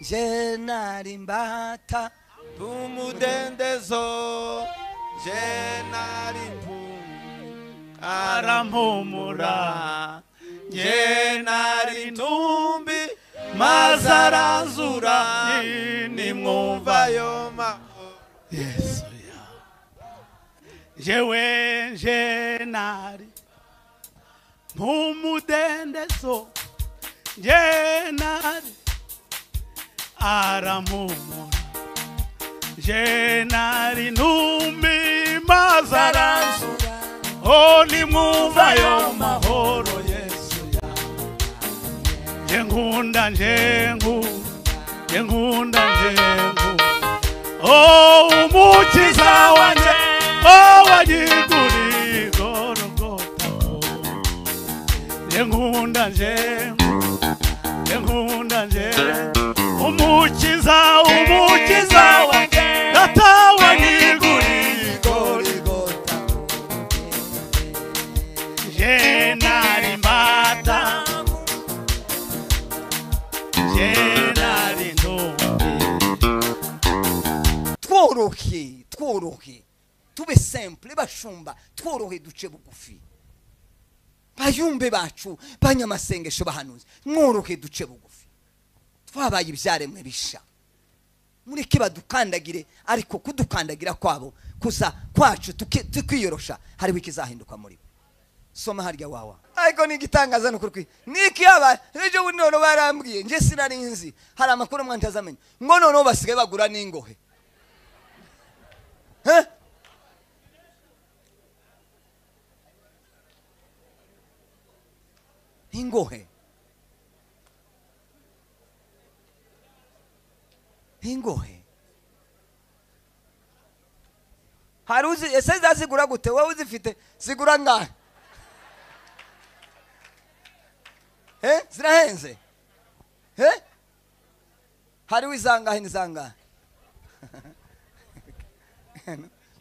jenari imbata tumudendezo jenari mpu arampumura arampumura jenari ntumbi maze aranzura nimwumva yo mahoro yesu ya jewe jenari mpumudendezo jenari arampumura jenari ntumbi maze aranzura Oh, nimwumva yo mahoro Yesu ya Njengunda njengu Njengunda njengu Oh, umukiza wanje Oh, wajiguri gorogota Njengunda njengu Njengunda njengu Umukiza, umukiza wanje Data wajiguri gorigota Jenari mbata Jenari ntumbi tworohe tworohe tube simple bashumba tworohe duce bugufi bayumbe bacu banyamasengesho bahanuzi mworohe duce bugufi twabaye ibyaremwe bisha mureke badukandagire ariko kudukandagira kwabo kuza kwacu tuki- tukiyorosha hariho ikizahinduka muri bo soma harya wawa ariko ni igitangaza ni ukuri kwi- ni ikiyaba ejo bundi noneho barambwiye nje sinarinzi hari amakuru amwe ntazamenya ngo noneho basigaye bagura n'ingohe Eh? ingohe ingohe hari uzi ese zazigura gute wowe uzifite zigura ngahe Eh? zirahenze Eh? hariho izangahe n'izangahe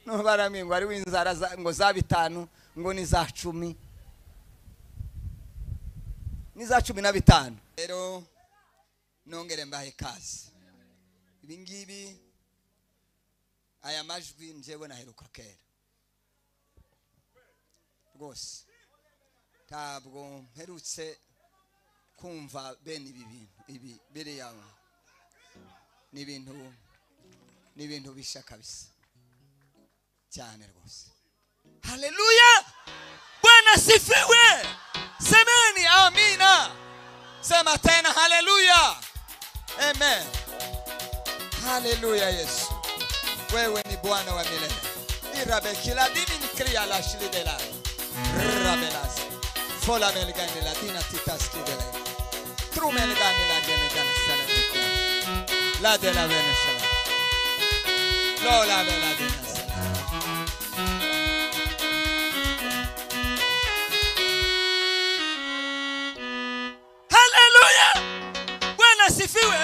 nubaramye ngo hariho inzara za- ngo za bitanu ngo ni za cumi ni za cumi na bitanu rero nongere mbahe kazi ibi ngibi aya majwi njyewe naheruka kera rwose ntabwo mperutse kumva bene ibi bintu ibi biriya ni ibintu ni ibintu bishya kabisa cyane rwose haleluya bwana sifiwe semeni amina sema tena haleluya amen haleluya yesu wewe ni bwana wa milele irabe kila dini nikria lashilidela rabelas folamelgane ladina titaskidele trumelgane lageneganasalae ladela venesela lola veladenasela haleluya bwana asifiwe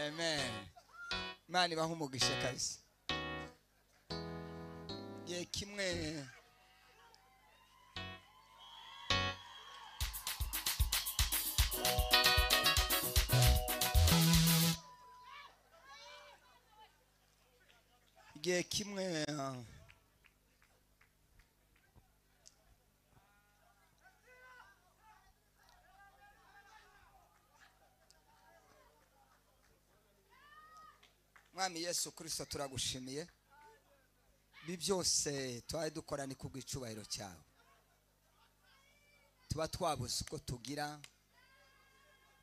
amen imana ibaha umugisha kabisa ye kimwe igihe kimwe ah, mwami yesu kirisito turagushimiye ibi byose twari dukora ni kubw'icyubahiro cyawe tuba twabuze uko tugira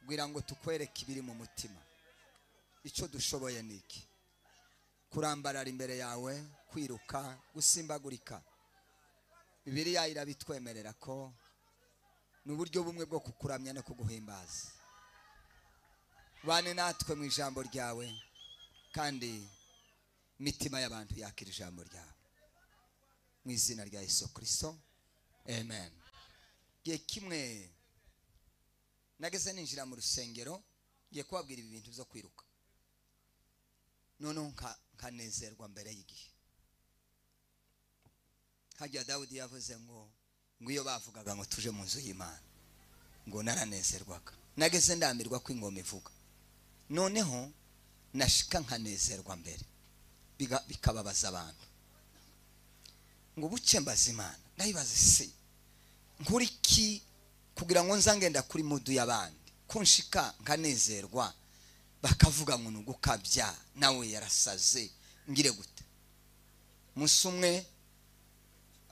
kugira ngo tukwereke ibiri mu mutima icyo dushoboye ni iki kurambarara imbere yawe kwiruka gusimbagurika bibiriya irabitwemerera ko ni uburyo bumwe bwo kukuramya no kuguhimbaza bane natwe mu ijambo ryawe kandi imitima y'abantu yakira ijambo ryawe mu izina rya Yesu kirisito amen igihe kimwe nageze ninjira mu rusengero ngiye kubabwira ibi bintu byo kwiruka noneho nka- nkanezerwa mbere y'igihe hajya dawudi yavuze ngo ngo iyo bavugaga ngo tuje mu nzu y'imana ngo naranezerwaga nageze ndamirwa ko ingoma ivuga noneho nashika nkanezerwa mbere biga- bikababaza abantu ngo buke mbaza imana ndayibaza isi nkuri iki kugira ngo nza ngenda kuri mudu y'abandi ko nshika nkanezerwa bakavuga ngo ni ugukabya nawe yarasaze ngire gute umunsi umwe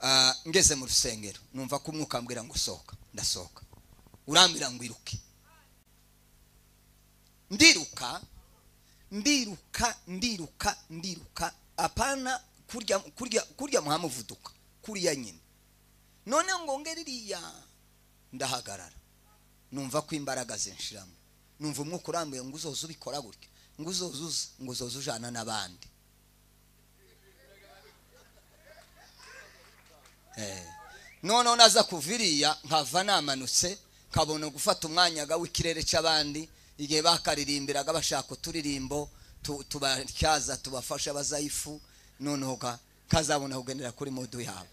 ah, ngeze mu rusengero numva ko umwuka ambwira ngo sohoka ndasohoka urambwira ngo iruke ndiruka ndiruka ndiruka ndiruka apana kurya kurya kurya muhamuvuduka kuriya nyine none ngo nge ririya ndahagarara numva ko imbaraga zinshiramo numva umwuka urambuye ngo uzoze ubikora gutya ngo uzoze uza ngo uzoze ujana n'abandi Eh. noneho naza kuva iriya nkava namanutse nkabona gufata umwanya ga w'ikirere cy'abandi igihe bakaririmbiraga bashaka uturirimbo tu- tubatyaza tubafasha bazayifu noneho ga- kazabona kugendera kuri modu yabo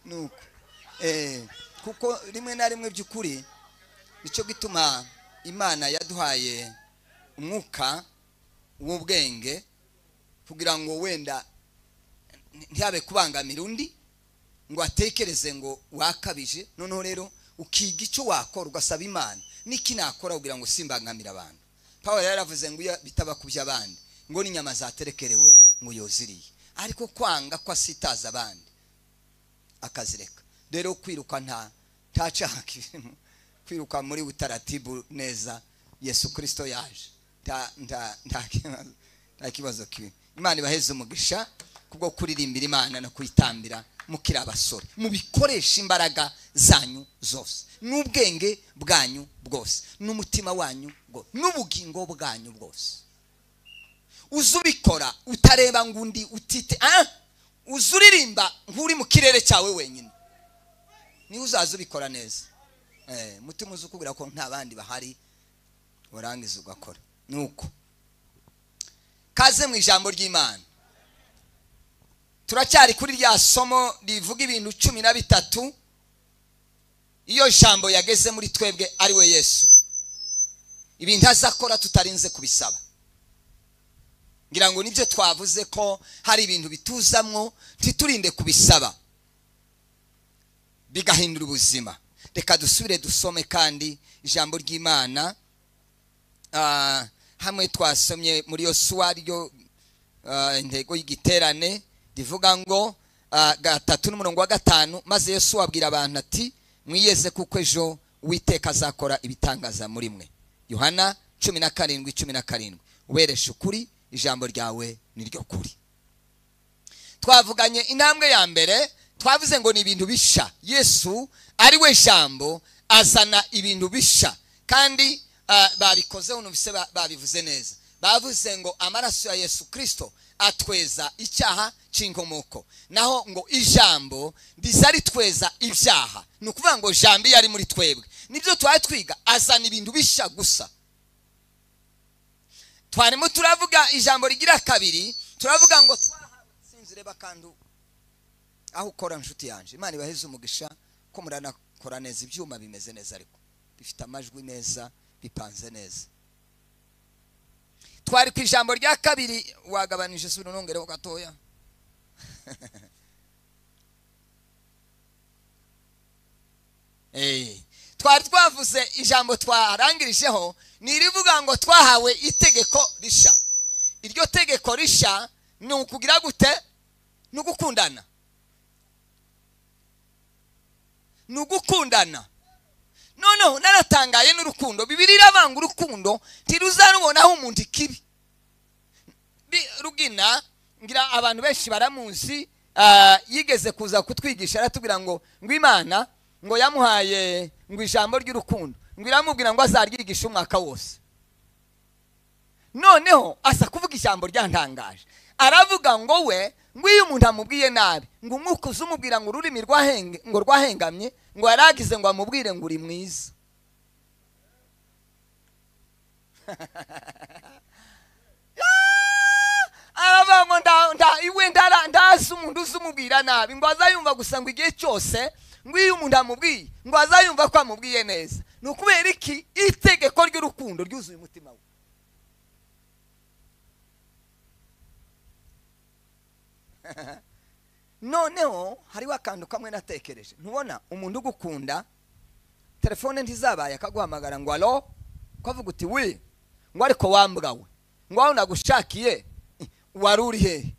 nuko eh, kuko rimwe na rimwe by'ukuri nicyo gituma imana yaduhaye umwuka w'ubwenge kugira ngo wenda ntiyabe kubangamira undi ngo atekereze ngo wakabije noneho rero ukiga icyo wakora ugasaba imana n'iki nakora kugira ngo simbangamire abantu pawulo yari yaravuze ngo iyo bitaba ku by'abandi ngo n'inyama zaterekerewe ngo yoziriye ariko kwanga ko asitaza abandi akazireka rero kwiruka nta ntacaka ibintu kwiruka muri utaratibu neza yesu kirisito yaje nta nta nta kibazo nta kibazo kibi imana ibaheze umugisha kubwo kuririmbira imana no kuyitambira mukiri abasore mubikoresha imbaraga zanyu zose n'ubwenge bwanyu bwose n'umutima wanyu bwose n'ubugingo bwanyu bwose uze ubikora utareba ngo undi utite ah uze uririmba nk'uri mu kirere cyawe wenyine niwe uzaza ubikora neza Eh, umutima uzi ukubwira ko nta bandi bahari warangiza ugakora nuko kaze mu ijambo ry'imana turacyari kuri rya somo rivuga ibintu cumi na bitatu iyo jambo yageze muri twebwe ari we yesu ibintu azakora tutarinze kubisaba ngira ngo nibyo twavuze ko hari ibintu bituzamwo ntiturinde kubisaba bigahindura ubuzima reka dusubire dusome kandi ijambo ry'imana Ah, hamwe twasomye muri yosuwa ryo ah, intego y'igiterane rivuga ngo ah, gatatu n'umurongo wa gatanu maze yosuwa abwira abantu ati mwiyeze kuko ejo uwiteka azakora ibitangaza muri mwe yohana cumi na karindwi cumi na karindwi wereshe ukuri ijambo ryawe ni ryo kuri twavuganye intambwe ya mbere twavuze ngo ni ibintu bisha yesu ari we jambo azana ibintu bisha kandi ah, babikozeho numvise ba- babivuze neza bavuze ngo amaraso ya yesu kirisito atweza icyaha cy'inkomoko naho ngo ijambo riza ritweza ibyaha ni ukuvuga ngo jambo iyo ari muri twebwe nibyo twari twiga azana ibintu bisha gusa twarimo turavuga ijambo rigira kabiri turavuga ngo twahawe sinzire bakandu aho ukora inshuti yanjye imana ibaheze umugisha ko muranakora neza ibyuma bimeze neza ariko bifite amajwi neza bipanze neza twari ku ijambo rya kabiri wagabanije isura unongereho gatoya Eh, twari twavuze ijambo twarangirijeho ni irivuga ngo twahawe itegeko rishya iryo tegeko rishya ni ukugira gute ni ugukundana ni ugukundana noneho naratangaye n'urukundo bibiri irabanga urukundo ntiruzarubonaho umuntu ikibi Bi- rugina ngira abantu benshi baramuzi ah, yigeze kuza kutwigisha aratubwira ngo ngo imana ngo yamuhaye ngo ijambo ry'urukundo ngo iramubwira ngo azaryigisha umwaka wose noneho asa kuvuga ijambo ryantangaje aravuga ngo we ngo iyo umuntu amubwiye nabi ngo umwuka uzumubwira ngo ururimi rwahenge ngo rwahengamye ngo yaragize ngo amubwire ngo uri mwiza aravuga ngo nda- nda- iwe ndara- ndazi umuntu uzumubwira nabi ngo azayumva gusa ngo igihe cyose ngo iyo umuntu amubwiye ngo azayumva ko amubwiye neza ni ukubera iki itegeko ry'urukundo ryuzuye umutima we noneho hariho akantu kamwe natekereje ntubona umuntu ugukunda telefone ntizabaye akaguhamagara ngo alo ukavuga uti wi ngo ariko wambwa we ngo aho nagushakiye eh, wari uri hehe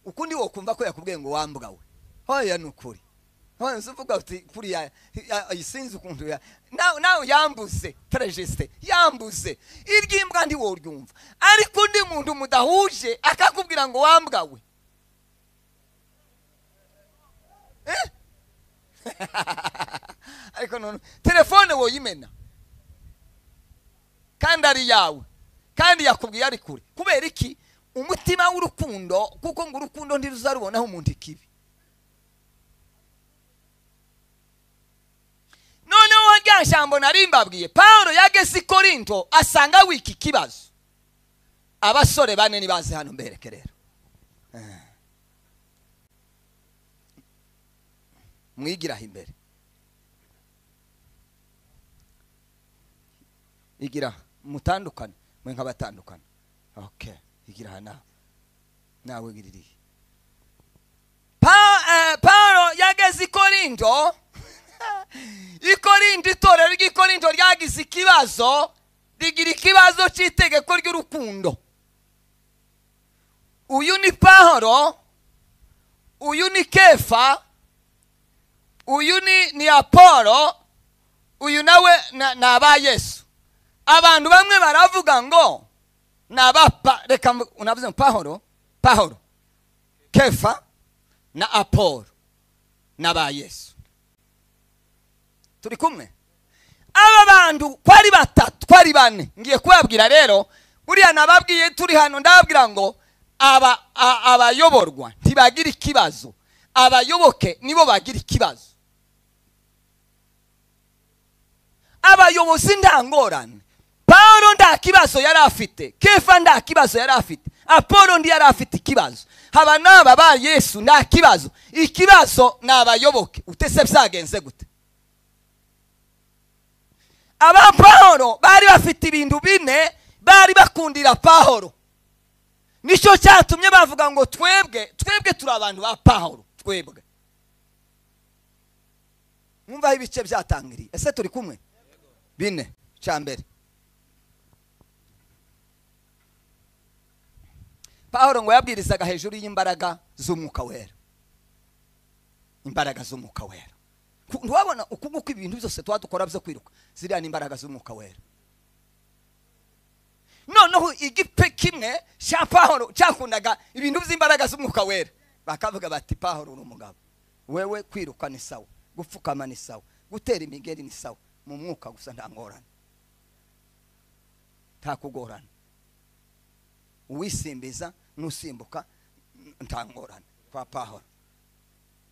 ukundi wo kumva ko yakubwiye ngo wambwa we hoya ni ukuri hoya nzi uvuga uti kuriya ya- ya- sinzi ukuntu ya- nawe nawe yambuze perejisite yambuze iry'imbwa ntiwo ryumva ariko undi muntu mudahuje akakubwira ngo wambwa we ariko none telefone woyimena kandi ari yawe kandi yakubwiye ari kure kubera iki umutima w'urukundo kuko ngo urukundo ntiruzarubonaho umuntu ikibi noneho rya jambo nari mbabwiye paul yageze i korinto asanga wiki kibazo abasore bane nibaze hano mbereke rero Eh. mwigiraho imbere igira mutandukane mwe nk'abatandukane okay igira aha nawe nawe wiririye Pa- eh, paulo yageze i korinto i korinto itorero ry'i korinto ryagize ikibazo rigira ikibazo cy'itegeko ry'urukundo uyu ni pahoro uyu ni kefa uyu ni ni apolo uyu nawe na- ni aba yesu abantu bamwe baravuga ngo ni aba pa- reka mvu- unavuze ngo pahoro pahoro kefa na apolo na ba yesu turi kumwe aba bantu ko ari batatu ko ari bane ngiye kubabwira rero buriya nababwiye turi hano ndababwira ngo aba a- abayoborwa ntibagira ikibazo abayoboke nibo bagira ikibazo abayobozi nta ngorane paul nta kibazo yari afite kefa nta kibazo yari afite apolo ndi yari afite ikibazo haba n'aba ba yesu nta kibazo ikibazo ni abayoboke utese byagenze gute aba paul bari bafite ibintu bine bari bakundira paul nicyo cyatumye bavuga ngo twebwe twebwe turi abantu ba paul twebwe mwumvaho ibice byatangiriye ese turi kumwe bine cya mbere paul ngo yabwirizaga hejuru y'imbaraga z'umwuka wera imbaraga z'umwuka wera Ku- ntiwabona uku nguku ibintu byose tuba dukora byo kwiruka ziriya ni imbaraga z'umwuka wera noneho igipe kimwe cya paul cyakundaga ibintu by'imbaraga z'umwuka wera bakavuga bati paul uri umugabo wewe kwiruka ni sawa gupfukama ni sawa gutera imigeri ni sawa mu mwuka gusa nta ngorane nta kugorana uwisimbiza n'usimbuka n- nta ngorane kwa pahora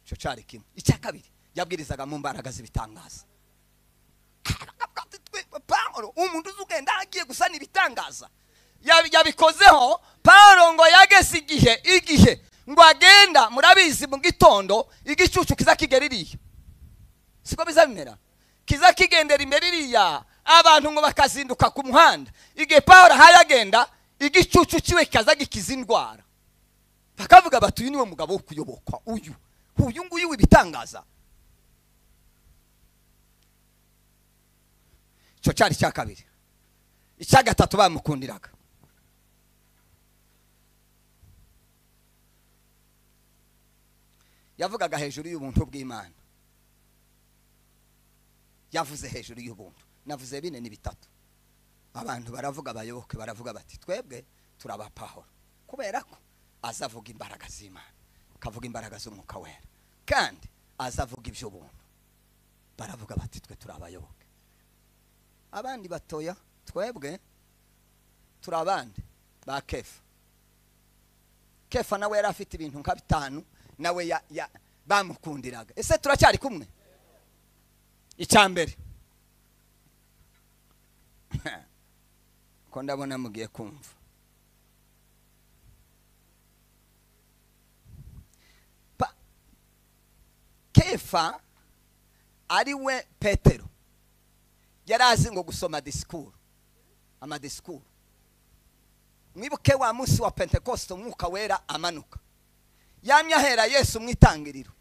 icyo cyari kimwe icya kabiri yabwirizaga mu mbaraga z'ibitangaza Akavuga ati, "Twe- pahora umuntu uzi ugenda agiye gusana ibitangaza Yabi- yabikozeho pahora ngo yageze igihe igihe ngo agenda murabizi mu gitondo igicucu kiza kigera iriya siko bizabimera kiza kigendera imbere iriya abantu ngo bakazinduka ku muhanda igihe pawulo ahaye agenda igicucu kiwe kikaza gikiza indwara bakavuga bati uyu niwe mugabo wo kuyobokwa uyu uyu nguyu w'ibitangaza icyo cyari icya kabiri icya gatatu bamukundiraga yavugaga hejuru y'ubuntu bw'imana yavuze hejuru y'ubuntu navuze bine ni bitatu abantu baravuga abayoboke baravuga bati twebwe turabapahora kubera ko azavuga imbaraga z'imana akavuga imbaraga z'umwuka wera kandi azavuga iby'ubuntu baravuga bati twe turi abayoboke abandi batoya twebwe turi abandi ba kefa kefa nawe yari afite ibintu nka bitanu nawe ya- ya- bamukundiraga ese turacyari kumwe icya mbere ko ndabona mugiye kumva Pa- kefa ari we petero yari azi ngo gusoma disikuru amadisikuru mwibuke wa munsi wa pentekoste umwuka wera amanuka yamye ahera yesu mwitangiriro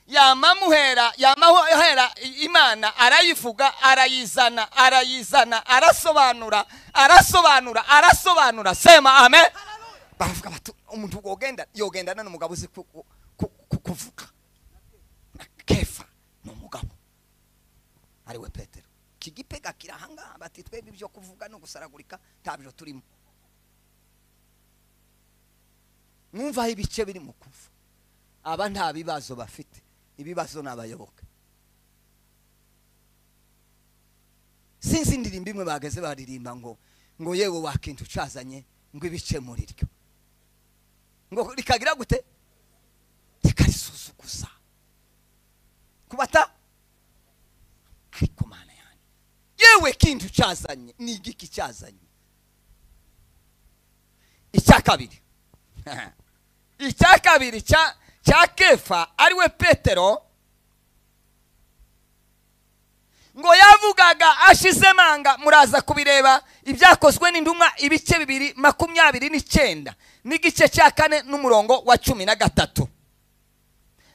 yama muhera yama ahera imana arayivuga arayizana arayizana arasobanura arasobanura arasobanura sema amen baravuga bati umuntu wogenda yogendana n'umugabo uzi ku- ku- ku- ku- kuvuga na kefa ni umugabo ariwe petero iki gipega kiri ahangaha bati twebwe ibyo kuvuga no gusaragurika ntabyo turimo mwumva aho ibice biri mu kuva aba nta bibazo bafite ibibazo ni abayoboke sinzi indirimbo imwe bageze baririmba ngo ngo yewe wakintu ucazanye ngo ibice muri ryo ngo rikagira gute rikarisuzugura kubata ariko mana yanjye yewe kintu cyazanye ni igiki cyazanye icya kabiri icya kabiri cya cya kefa ariwe petero ngo yavugaga ashize manga muraza kubireba ibyakozwe n'intumwa ibice bibiri makumyabiri n'icyenda n'igice cya kane n'umurongo wa cumi na gatatu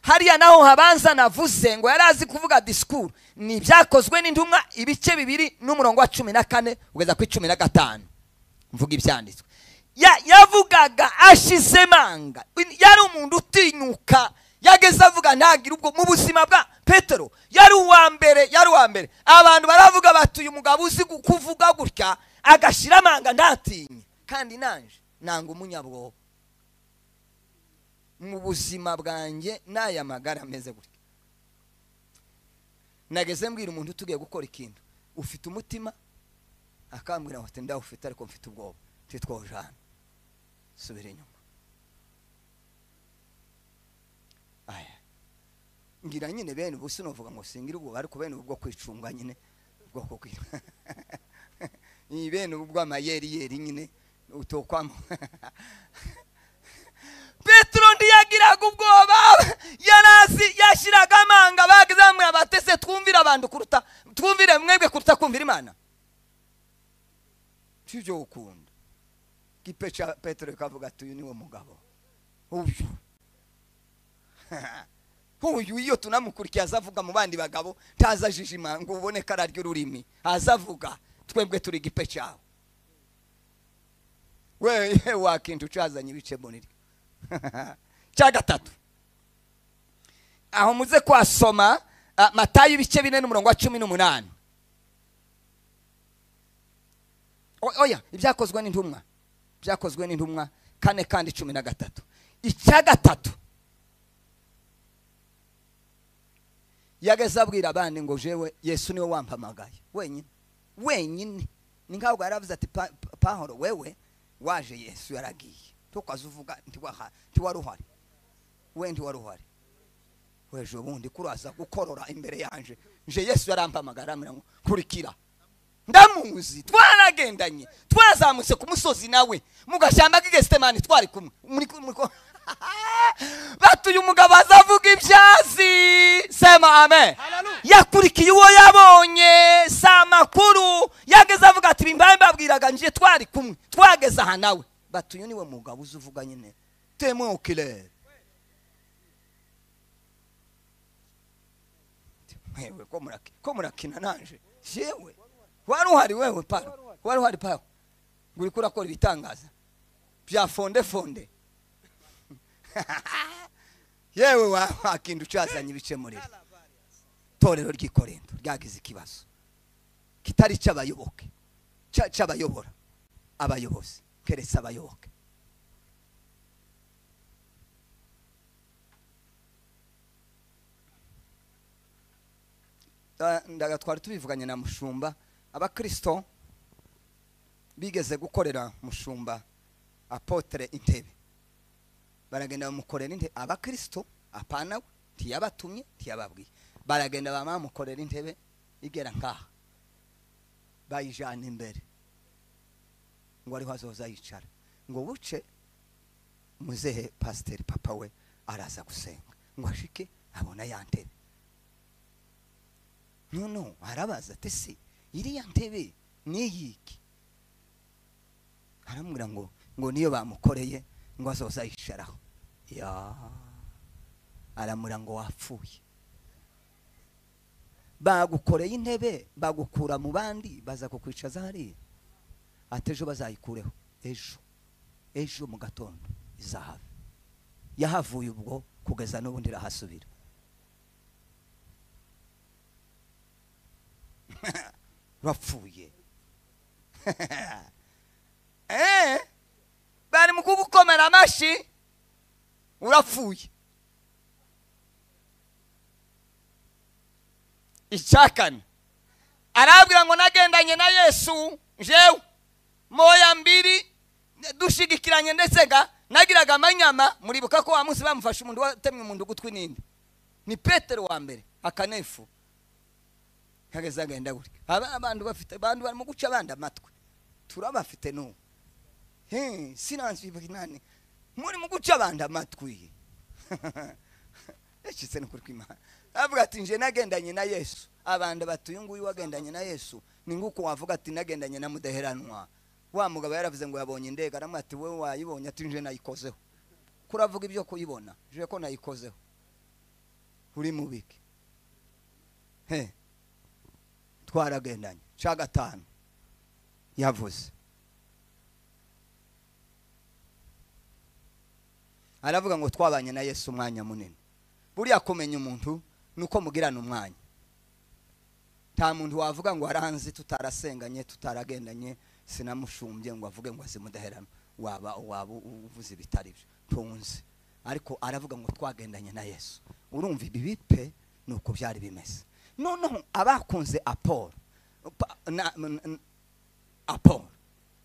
hariya naho habanza navuze ngo yari azi kuvuga disikuru ni ibyakozwe n'intumwa ibice bibiri n'umurongo wa cumi na kane kugeza kuri cumi na gatanu mvuga ibyanditswe Ya- yavugaga ashize manga yari umuntu utinyuka yageze avuga ntagire ubwo mu buzima bwa petero yari uwa mbere yari uwa mbere abantu baravuga bati uyu mugabo uzi gu- kuvuga gutya agashyira amanga ntatinye kandi nanje nanga umunyabwoba mu buzima bwanjye n'aya magara ameze gutya nageze mbwira umuntu tugiye gukora ikintu ufite umutima akambwira ngo ati ndawufite ariko mfite ubwoba titwoje hano subira inyuma aya ngira nyine bene ubu sinavuga ngo singira ubwoba ariko bene ubu bwo kwicunga nyine bwo kukwira iyi bene ubu bw'amayeri yeri nyine utokwamo petero ntiyagiraga ubwoba yarazi yashyiraga amanga bagize bamwe abatese twumvire abantu kuruta twumvire mwebwe kuruta kumvira imana si ibyo gukunda igipe cya petero ikavuga ati uyu niwe mugabo uyu uyu iyo tunamukurikiye azavuga mu bandi bagabo ntazajijima ngo ubone ko ararya ururimi azavuga twebwe turi igipe cyawe we wakintu ucazanye ibice muri ryo cya gatatu aho muze kwasoma ah, matayo ibice bine n'umurongo wa cumi n'umunani O- oya ibyakozwe n'intumwa byakozwe n'intumwa kane kandi cumi na gatatu icya gatatu yageze abwira abandi ngo jewe yesu niwe wampamagaye wenyine wenyine ni nkaho yaravuze ati "Pa- pa- pahoro wewe waje yesu yaragiye tukwaza uvuga ntiwaha- ntiwari uhari we ntiwari uhari weje ubundi kuraza gukorora imbere yanje nje yesu yarampamagara aramubwira ngo kurikira ndamuzi twaragendanye twazamutse ku musozi nawe mu gashyamba k'igesitemani twari kumwe muri muri ko batuye umugabo azavuga ibyazi sema amen yakurikiye uwo yabonye si amakuru yageze avuga ati bimbaye mbabwiraga nje twari kumwe twageze aha nawe batuye niwe mugabo uzi uvuga nyine temukire mwewe ko muraki ko murakina nanje jewe wari uhari wewe paro wari uhari paro ngo uriko urakora ibitangaza bya fonde fonde yewe wa- wakinda ucazanye ibicemurire itorero ry'i korinto ryagize ikibazo kitari cy'abayoboke cya- cy'abayobora abayobozi keretse abayoboke Da- ndaga twari tubivuganye na mushumba abakirisito bigeze gukorera mushumba apotere intebe baragenda bamukorera intebe abakirisito apana we ntiyabatumye ntiyababwiye baragenda bamamukorera intebe igera nkaha bayijana imbere ngo ariho azoza yicara ngo buce muzehe pasiteri papa we araza gusenga ngo ashike abona ya ntebe noneho arabaza ati se iriya ntebe ni iyiki aramubwira ngo ngo niyo bamukoreye ngo azoza yicaraho ya aramura ngo wapfuye bagukoreye intebe bagukura mu bandi baza kukwicaza hariya ati ejo bazayikureho ejo ejo mu gatondo izahava yahavuye ubwo kugeza n'ubu ndirahasubira urapfuye Eh, bari mu kugukomera amashyi urapfuye icyakane arabwira ngo nagendanye na yesu jewe moya mbiri dushigikiranye ndetse ga nagiraga amanyama muribuka ko wa munsi bamufashe umuntu watemwe mu ndugutwi n'indi ni petero wa mbere akanefu kageze agenda gutya aba abantu bafite abantu barimo guca abandi amatwi turabafite n'ubu he sinansi nani muri mu guca abandi amatwi yacitse no kwimana avuga ati nje nagendanye na yesu abantu bati uyu nguyu wagendanye na yesu ni nguko wavuga ati nagendanye na mudaheranwa wa mugabo yaravuze ngo yabonye indege aramubwira ati wowe wayibonye ati nje nayikozeho kuravuga ibyo kuyibona nje ko nayikozeho uri mubiki he twaragendanye cya gatanu yavuze aravuga ngo twabanye na yesu umwanya munini buriya kumenya umuntu ni uko mugirana umwanya nta muntu wavuga ngo aranzi tutarasenganye tutaragendanye sinamushumbye ngo avuge ngo azimudaherana waba waba u- uvuze ibitari byo tunzi ariko aravuga ngo twagendanye na yesu urumva ibi pe ni uko byari bimeze noneho abakunze apolo pa- na- n- n- apolo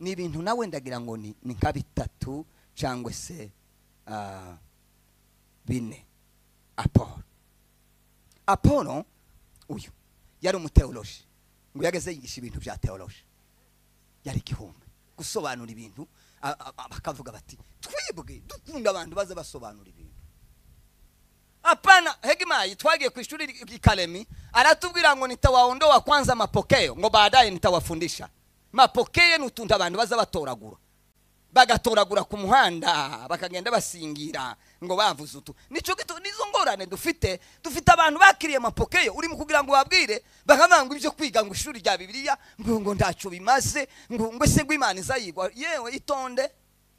ni ibintu nawe ndagira ngo ni ni nka bitatu cyangwa se ah, bine apolo apolo uyu yari umuteoloji ngo yageze yigisha ibintu bya teoloji yari igihumbi gusobanura ibintu a- a- a- bakavuga bati twibwe dukunda abantu baza basobanura ibintu hapana hegimayi twagiye ku ishuri ry- i karemi aratubwira ngo nitawaondoa kwanza mapokeo ngo baadaye nitawafundisha mapokeo ni utuntu abantu baza batoragura bagatoragura ku muhanda bakagenda basingira ngo bavuze utu nicyo gito nizo ngorane dufite dufite abantu bakiriye amapokeyo urimo kugira ngo babwire bakavuga ngo ibyo kwiga ngo ishuri rya bibiliya ngo ngo ntacyo bimaze ngo ngo se ngo imana izayigwa yewe itonde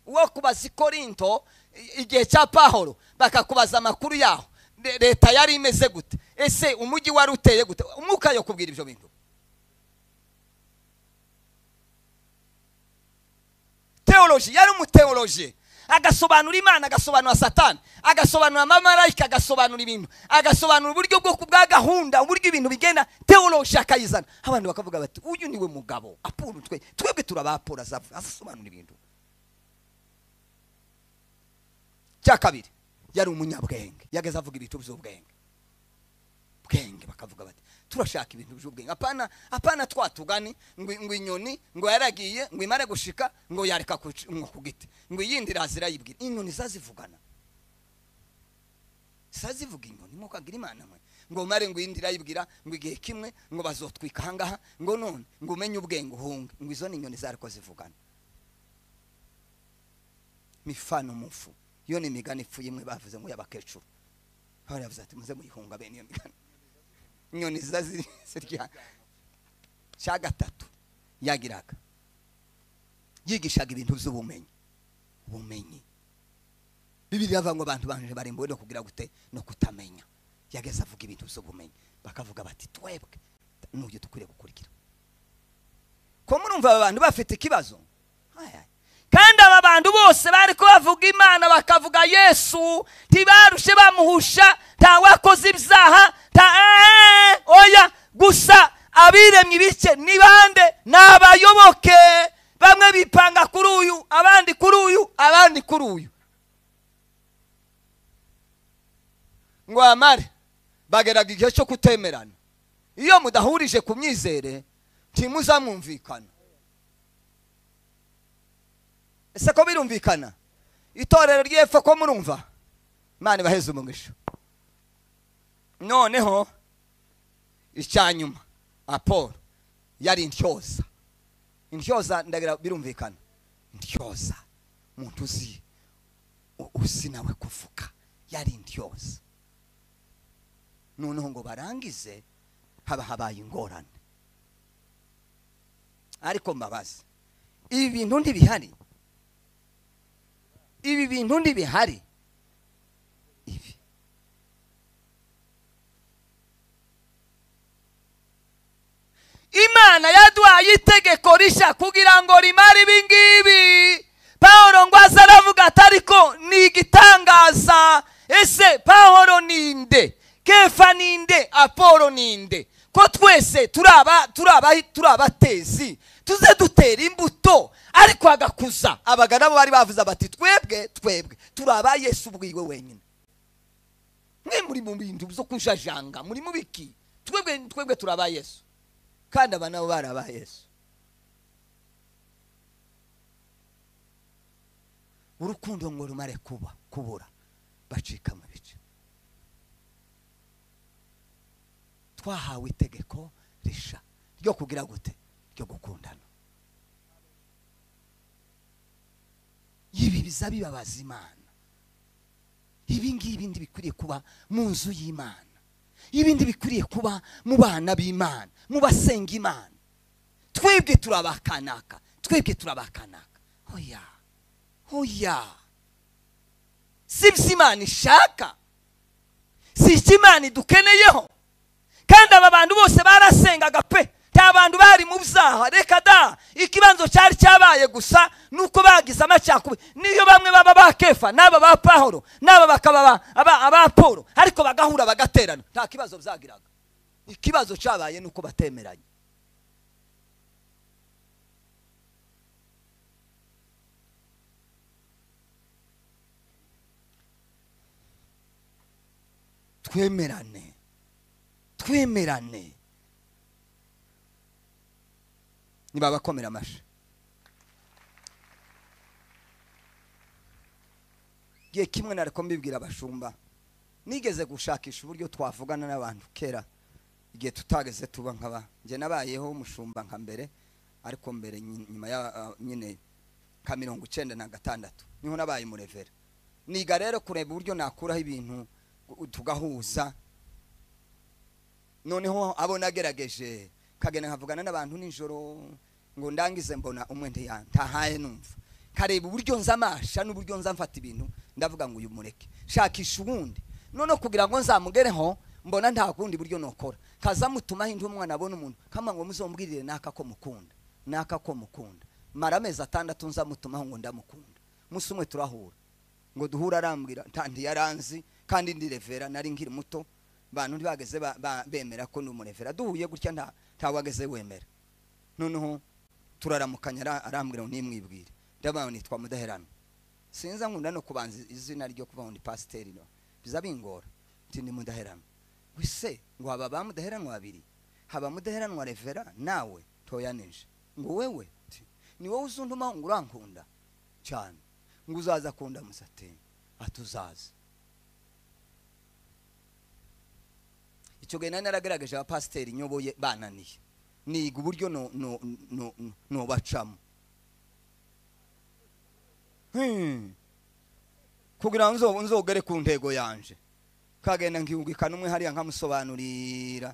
uwo kubaza ikorinto i- igihe cya pahoro bakakubaza amakuru yaho Le- leta yari imeze gute ese umujyi wari uteye gute umwuka yo kubwira ibyo bintu teoloji yari umuteoloji agasobanura imana agasobanura satani agasobanura amamarayika agasobanura ibintu agasobanura uburyo bwo kubwa gahunda uburyo ibintu bigenda teoloji akayizana abantu bakavuga bati uyu niwe mugabo apura utwe twebwe turabapura azavu- azasobanura ibintu cya kabiri yari umunyabwenge yageze avuga ibintu by'ubwenge bwenge bakavuga bati turashaka ibintu by'ubwenge apana apana twatugani ngo ngo inyoni ngo yaragiye ngo imare gushika ngo yareka ku ci- ngo ku giti ngo iyindi iraza irayibwira inyoni zazivugana zazivuga inyoni nk'uko agira imana mwe ngo mare ngo iyindi irayibwira ngo igihe kimwe ngo bazotwika ahangaha ngo none ngo umenye ubwenge uhunge ngo izo ni inyoni zariko zivugana mifano mufu iyo ni imigani ipfuye imwe bavuze ngo y'abakecuru baravuze ati muze muyihunga bene iyo migani inyoni ziza zi- zirya cya gatatu yagiraga yigishaga ibintu by'ubumenyi ubumenyi bibiri bavuga ngo abantu banje barembuwe no kugira gute no kutamenya yageze avuga ibintu byo kumenya bakavuga bati twebwe n'uburyo dukwiriye gukurikira ko murumva aba bantu bafite ikibazo Aya. kandi aba bantu bose bari ko bavuga imana bakavuga yesu ntibarushe bamuhusha nta wakoze ibyaha nta eee, oya gusa abiremye ibice ni bande ni abayoboke bamwe bipanga kuri uyu abandi kuri uyu abandi kuri uyu ngo amare bageraga igihe cyo kutemerana iyo mudahurije ku myizere ntimuzamwumvikana ese ko birumvikana itorero ry'epfo ko murumva imana ibaheze umugisha noneho icya nyuma apolo yari intyoza intyoza ndagira birumvikana intyoza umuntu uzi u- uzi nawe kuvuga yari intyoza noneho ngo barangize haba habaye ingorane ariko mbabaza ibi bintu ntibihari ibi bintu ntibihari ibi imana yaduhaye itegeko rishya kugira ngo rimare ibi ngibi pawuro ngo aze aravuga ati ariko ni igitangaza ese pawuro ni nde kefa ni nde apolo ni nde ko twese turaba turaba turabatezi tuze dutera imbuto ariko hagakuza abagana bo bari bavuze bati twebwe twebwe turaba yesu ubwiwe wenyine mwe muri mu bintu byo kujajanga muri mu biki twebwe twebwe turaba yesu kandi aba nabo bari aba yesu urukundo ngo rumare kuba kubura bacika mu bice twahawe itegeko risha ryo kugira gute ryo gukundana ibi biza bibabaza imana ibi ngibi ndi bikwiriye kuba mu nzu y'imana ibindi bikwiriye kuba mu bana b'imana mu basenga imana twebwe turabakanaka twebwe turabakanaka oya oya si ibyo imana ishaka si icyo imana idukeneyeho kandi aba bantu bose barasengaga pe nta bantu bari mu byaha reka da ikibanzo cyari cyabaye gusa nuko bagize amacakubiri niyo bamwe baba ba kefa n'aba ba pahoro n'aba bakaba ba- aba aba polo ariko bagahura bagaterana nta kibazo byagiraga ikibazo cyabaye nuko batemeranye twemerane twemerane nibabakomera amashyi igihe kimwe nariko mbibwira abashumba nigeze gushakisha uburyo twavugana n'abantu kera igihe tutageze tuba nkaba njye nabayeho umushumba nka mbere ariko mbere nyi- nyuma ya ah, nyine nka mirongo icenda na gatandatu niho nabaye umurevera niga rero kureba uburyo nakuraho ibintu u- tugahuza noneho abo nagerageje kagenda nkavugana n'abantu nijoro ngo ndangize mbona umwe ntiya- ntahaye numva kareba uburyo nza amasha n'uburyo nza mfata ibintu ndavuga ngo uyu mureke shakisha ubundi noneho kugira ngo nzamugereho mbona nta kundi buryo nokora kaza mutumaho indi umwana abona umuntu kama ngo muzombwirire naka ko mukunda naka ko mukunda mara amezi atandatu nzamutumaho ngo ndamukunda musi umwe turahura ngo duhura arambwira nta ntiyaranzi kandi ndi revera nari nkiri muto bantu ntibageze ba- ba- bemera ko ndi umurevera duhuye gutya nta ntawageze wemera noneho turaramukanya ara- arambwira ngo nimwibwire ndabaye nitwa mudaherano sinza nkunda no kubanza izina ryo kuva ngo ni pasiteri no biza bingora nti ndi mudaherano wise ngo haba ba mudaheranwa babiri haba mudaheranwa revera nawe toyanije ngo wewe nti, ni wowe uzuntumaho ngo urankunda cyane ngo uzaza akunda musateni atuzaza icyo gihe nari naragerageje abapasiteri nyoboye bananiye niga uburyo no- no- no- no- nobacamo Hmm. kugira ngo nzo- nzogere ku ntego yanje kagenda nkihugikana umwe hariya nkamusobanurira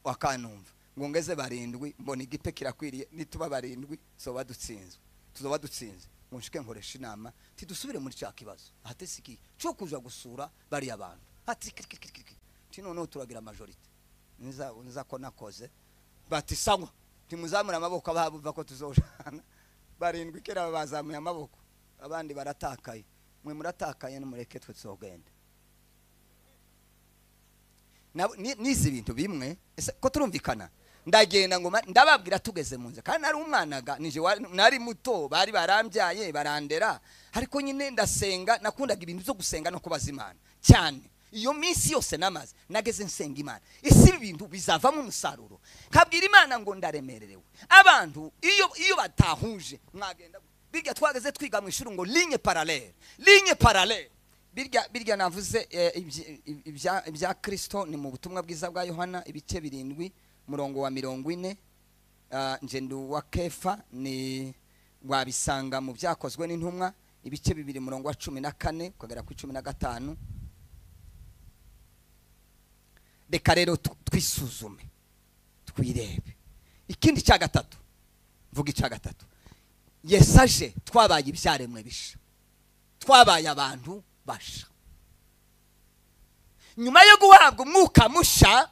akanumva ngo ngeze barindwi mbona igipe kirakwiriye nituba barindwi tuzoba dutsinzwe tuzoba dutsinze nshike nkoresha inama tidusubire muri cya kibazo ahatesikiye cyo kuza gusura bariya bantu hati kirikirikirikiri ti noneho turagira majorite niza niza ko nakoze bati sanywa timuzamure amaboko ababuva ko tuzoshana barindwi kera bazamuye amaboko abandi baratakaye mwe muratakaye nimureke twe tuzogenda Nabo- ni- nizi bintu bimwe ese ko turumvikana ndagenda ngo ma- ndababwira tugeze mu nzu kandi nari umwanaga nije wa- nari muto bari barambyaye barandera ariko nyine ndasenga nakundaga ibintu byo gusenga no kubaza imana cyane iyo minsi yose namaze nageze nsenga imana ese ibi bintu bizavamo umusaruro kabwira imana ngo ndaremererewe abantu iyo iyo batahuje mwagenda birya twageze twiga mu ishuri ngo ligne parallele ligne parallele birya birya navuze eh, ibyi- ibya ibya Kristo ni mu butumwa bwiza bwa Yohana ibice birindwi murongo wa mirongo ine Ah, nje ndu wa Kefa ni wabisanga mu byakozwe n'intumwa ibice bibiri murongo wa cumi na kane ukagera ku cumi na gatanu reka rero tu- twisuzume twirebe ikindi cya gatatu mvuga icya gatatu yesu aje twabaye ibyaremwe bisha twabaye abantu basha nyuma yo guhabwa umwuka musha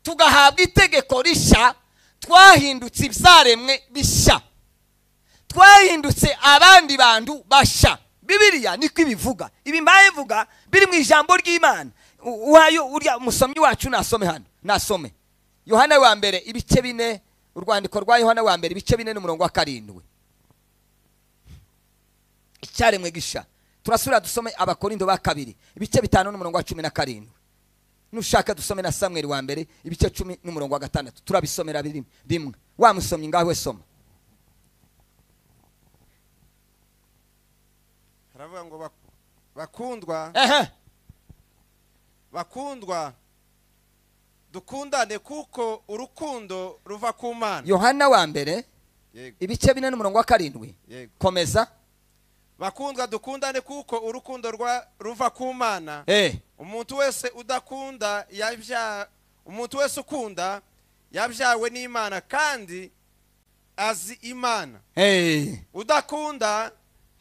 tugahabwa itegeko rishya twahindutse ibyaremwe bishya twahindutse abandi bantu basha bibiliya niko ibivuga ibi mbaye mvuga biri mu ijambo ry'imana U- uhayo urya umusomyi wacu nasome hano nasome yohana wa mbere ibice bine urwandiko rwa yohana wa mbere ibice bine n'umurongo wa karindwi icyaremwe gisha turasubira dusome abakorindo ba kabiri ibice bitanu n'umurongo wa cumi na karindwi nushaka dusome na samweli wa mbere ibice cumi n'umurongo wa gatandatu turabisomera biri- rimwe wa musomyi ngawe soma haravuga ngo bak- bakundwa ehe bakundwa dukundane kuko urukundo ruva ku mana yohana wa mbere yego ibice bine n'umurongo wa karindwi yego komeza bakundwa dukundane kuko urukundo rwa ruva ku mana eh umuntu wese udakunda yabya umuntu wese ukunda yabyawe n'imana kandi azi imana eh udakunda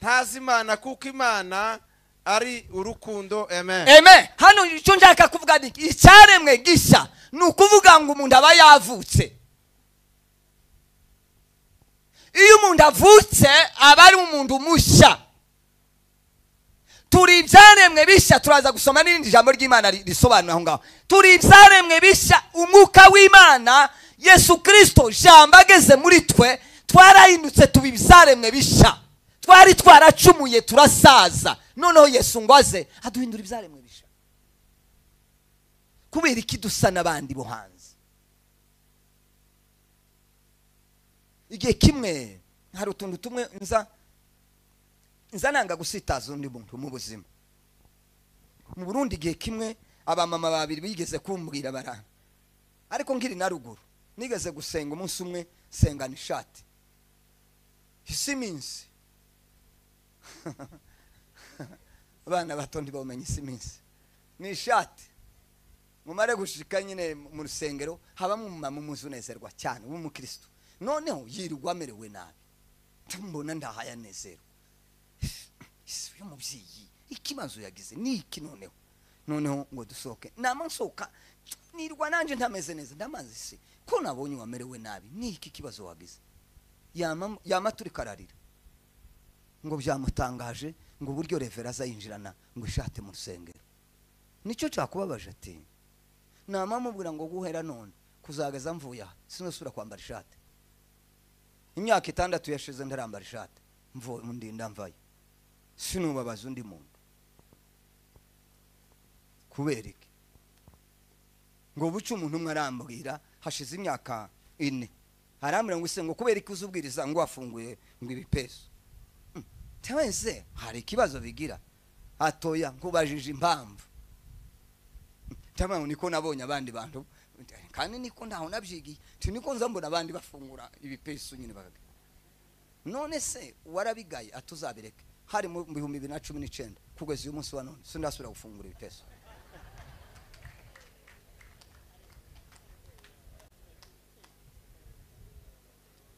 ntazi imana kuko imana ari urukundo amen eme hano icyo nshaka kuvuga ni iki? icyaremwe gishya ni ukuvuga ngo umuntu aba yavutse iyo umuntu avutse aba ari umuntu mushya turi ibyaremwe bishya turaza gusoma n'irindi jambo ry'imana ri- risobanura aho ngaho turi ibyaremwe bishya umwuka w'imana yesu kirisito jambo ageze muri twe twarahindutse tuba ibyaremwe bishya twari twaracumuye turasaza noneho yesu ngo aze aduhindura ibyaremwe bishya kubera iki dusa n'abandi bo hanze igihe kimwe hari utuntu tumwe nza nza nanga gusitaza undi muntu mu buzima mu burundi igihe kimwe abamama babiri bigeze kumbwira bara ariko nkiri na ruguru nigeze gusenga umunsi umwe sengana ishati isi iminsi abana bato ntibawumenya isi iminsi ni ishati mumare gushika nyine mu rusengero habamo umumama umuzi unezerwa cyane w'umukristo noneho yirirwa amerewe nabi tumubona ndahaye anezerwa isi uyu mubyeyi ikibazo yagize ni iki noneho noneho ngo dusohoke nama nsohoka nirwa nanjye ntameze neza ndamaze se ko nabonye wamerewe nabi ni iki kibazo wagize yama yama turi kararira ngo byamutangaje ngo uburyo revera azayinjirana ngo ishate mu rusengero nicyo cyakubabaje ati nama mubwira ngo guhera none kuzageza mvuye aha sinasubira kwambara ishati imyaka itandatu yashize ndarambara ishati mvuye ndinda mvayo sinubabaza undi muntu kubera iki ngo buce umuntu umwe arambwira hashize imyaka ine arambwira ngo ise ngo kubera iki uzubwiriza ngo wafunguye ngo ibipesu Hmm, tewe se hari ikibazo bigira atoya nkubajije impamvu tamam niko nabonye abandi bantu kandi niko ntaho nabyigiye ti niko nza mbona abandi bafungura ibipesu nyine bagaga none se warabigaye atuzabireke hari mu bihumbi bibiri na cumi n'icyenda kugeza uyu munsi wa none sindasubira gufungura ibipesu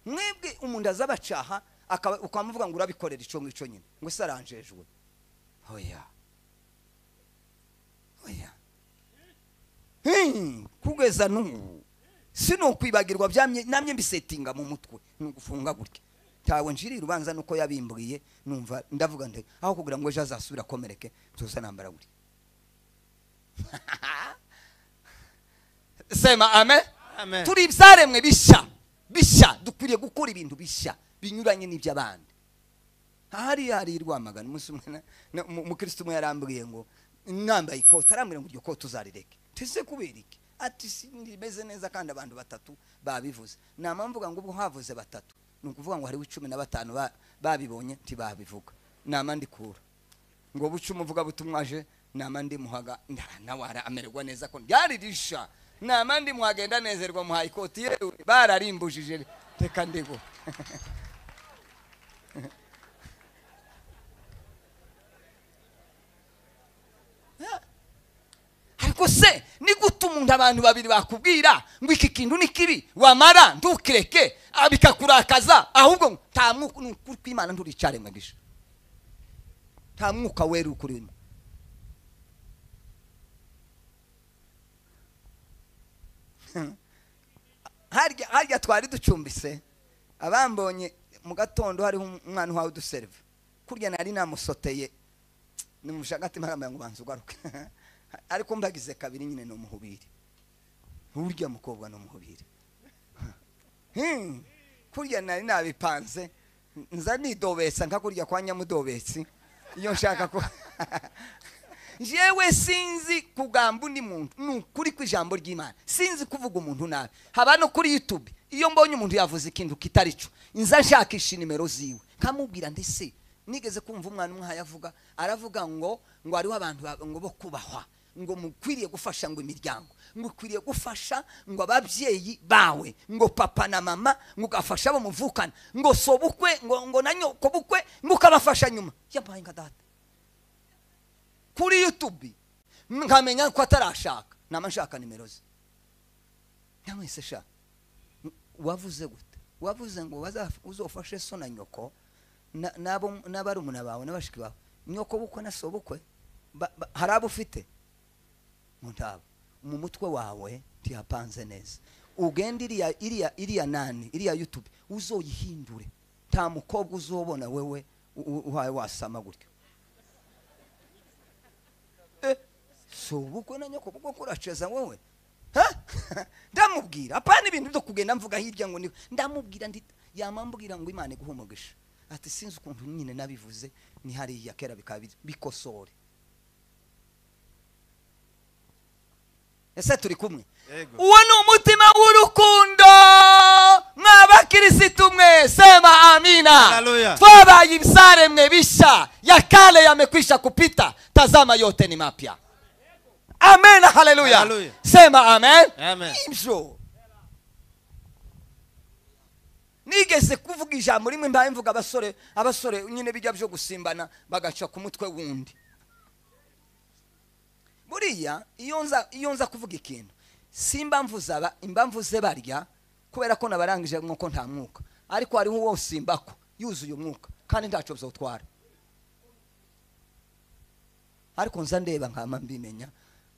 mwebwe umuntu aza abacaha akaba- ukamuvuga ngo urabikorera icyo ngicyo nyine ngo ese aranjejwe oya oya Hmm, kugeza n'ubu sinokwibagirwa byamye namye mbisetinga mu mutwe nugufunga gutya tawe njirira ubanza nuko yabimbwiye numva ndavuga nti aho kugira ngo ejo azasubira akomereke tuza nambara gutya sema amen Amen. turi ibyaremwe bishya bishya dukwiriye gukora ibintu bishya binyuranye n'iby'abandi ahari hari i rwamagana umunsi umwe na- na- umu- umukirisitu umwe yarambwiye ngo nambaye ikote arambwira ngo iryo kote uzarireke tese kubera iki ati "Si, rimeze neza kandi abantu batatu babivuze nama mvuga ngo ubwo havuze batatu ni ukuvuga ngo hariho icumi na batanu ba- babibonye ntibabivuga nama ndikura ngo buce umuvugabutumwa aje nama ndimuhaga nda- nawe ara- amererwa neza ko ryari risha nama ndimuhaga yenda nezerwa muhaye ikoti yewe bararimbujije reka ndigo ariko se ni gute umuntu abantu babiri bakubwira ngo iki kintu ni kibi wamara ntukireke ah, bikakurakaza ahubwo ngo nta mwuka ni ukuri kw'imana nturicare mwagisha nta mwuka wera ukurimo harya harya twari ducumbise abambonye mu gatondo hariho umwana uhawe uduserive kurya nari namusoteye ni mu shagati marambaye ngo banza ugaruke ariko mbagize kabiri nyine ni umuhubiri urya mukobwa ni umuhubiri Hmm, kurya nari nabipanze nza nidobesa nka kurya kwa nyamudobesi iyo nshaka ko jewe sinzi kugamba undi muntu ni ukuri kw'ijambo ry'imana sinzi kuvuga umuntu nabi haba no kuri youtube iyo mbonye umuntu yavuze ikintu kitari cyo nza nshakisha nimero ziwe nkamubwira ndetse nigeze kumva umwana umwe avuga aravuga ngo ngo hariho abantu ba- ngo bo kubahwa ngo mukwiriye gufasha ngo imiryango ngo ukwiriye gufasha ngo ababyeyi bawe ngo papa na mama ngo ugafasha abo muvukana ngo sobukwe ngo ngo na nyoko bukwe ngo ukabafasha nyuma yampaye nka data kuri youtube nkamenya ko atarashaka nama nshaka nimero ze namwe se sha wavuze gute wavuze ngo baza- uzofashe so na nyoko na- n'abo n'abarumuna bawe n'abashiki bawe nyoko bukwe na sobukwe ba- ba- hari abo ufite mu ntabo mu mutwe wawe ntihapanze neza ugenda iriya iriya iriya nani iriya youtube uzoyihindure nta mukobwa uzobona wewe u- u- uhaye wasama gutyo Eh, si ubukwe na nyoko bwo kuraceza wowe Ha? ndamubwira apana ibintu byo kugenda mvuga hirya ngo ni ndamubwira ndi yamambwira ngo imana iguhe umugisha ati sinzi ukuntu nyine nabivuze ni hariya kera bikaba biri- bikosore ese turi kumwe Yego. uwo ni umutima w'urukundo mw'abakirisitu mwe sema amina Haleluya. twabaye ibisaremwe bisha ya kale yamekwisha kupita tazama yote ni mapya amen haleluya Haleluya. sema amen Amen. ibyo nigeze kuvuga ijambo rimwe mbaye mvuga abasore abasore nyine bijya byo gusimbana bagaca ku mutwe wundi buriya iyo nza iyo nza kuvuga ikintu si impamvu zaba impamvu ze barya kubera ko nabarangije nk'uko nta mwuka ariko hariho uwo simbako yuzuye umwuka kandi ntacyo bizawutwara ariko nza ndeba nkama mbimenya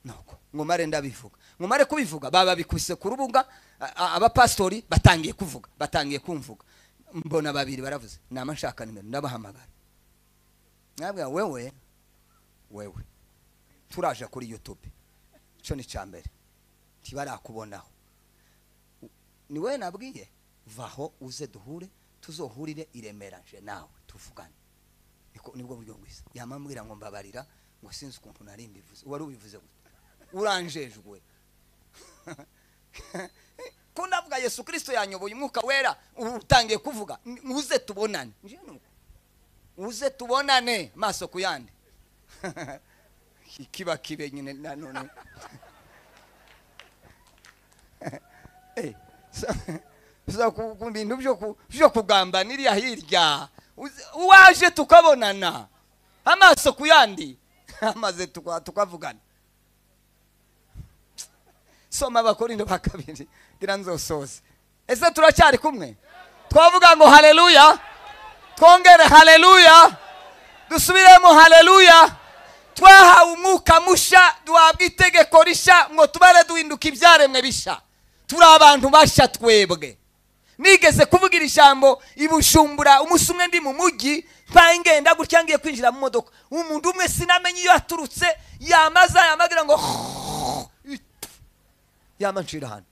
nuko nkumare ndabivuga nkumare kubivuga baba bikubise ku rubuga a- a- abapasitori batangiye kuvuga batangiye kumvuga mbona babiri baravuze nama nshaka nimero ndabahamagara nabwa wewe wewe turaje kuri youtube icyo ni icya mbere ntibarakubonaho U- ni wowe nabwiye vaho uze duhure tuzohurire i Remera nje nawe tuvugane niko nibwo buryo bwiza yamambwira ngo mbabarira ngo sinzi ukuntu nari mbivuze wari ubivuze gute uranjejwe ko navuga yesu kirisito yanyoboye umwuka wera ubu utangiye kuvuga "N- uze tubonane Nje ni uko. uze tubonane maso ku yandi kiba kibe nyine nanone Eh, sa- sa ku ku bintu byo ku- byo kugambanirira hirya Uze- uwaje tukabonana amaso ku yandi amaze tuka- tukavugana soma abakorindo ba kabiri ngira nzosoze ese turacyari kumwe twavuga ngo haleluya twongere haleluya dusubiremo haleluya twahawe umwuka mushya duhabwa itegeko rishya ngo tubare duhinduka ibyaremwe bishya turi abantu bashya twebwe nigeze kuvugira ijambo i Bujumbura umunsi umwe ndi mu mujyi mbaye ngenda gutya ngiye kwinjira mu modoka umuntu umwe sinamenye iyo yaturutse yamaza yamagira ngo yamanshira hano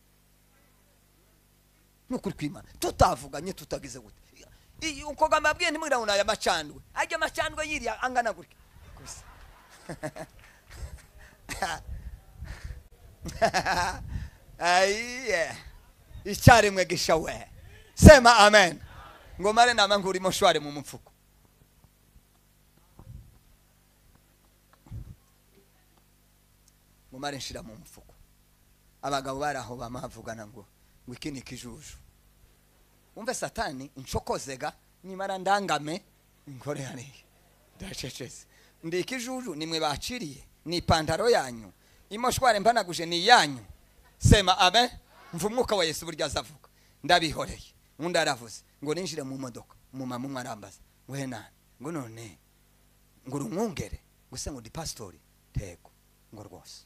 nukuri kwimana tutavuganye tutagize gute I- uko gamabwiye ntimwira ngo naya macandwe ajya amacandwe yiriya angana gutya gusa ayiye icyarimwe gisha we sema amen ngo mare nama nkurimo shwari mu mupfuko ngo mare nshira mu mupfuko abagabo bari aho bamavugana ngo ngo iki ni ikijuju umve satani inshokozega nimara ndangame nkore hariya ndacecetse ndi ikijuju nimwe baciriye ni ipantaro yanyu imoshware mpanaguje ni iyanyu sema abe mva umwuka wa yesu buryo azavuga ndabihoreye undi aravuze ngo ninjire mu modoka umumama umwe arambaza ngo henani ngo none ngo urumwungere gusa ngo ndi pasitori tego ngo rwose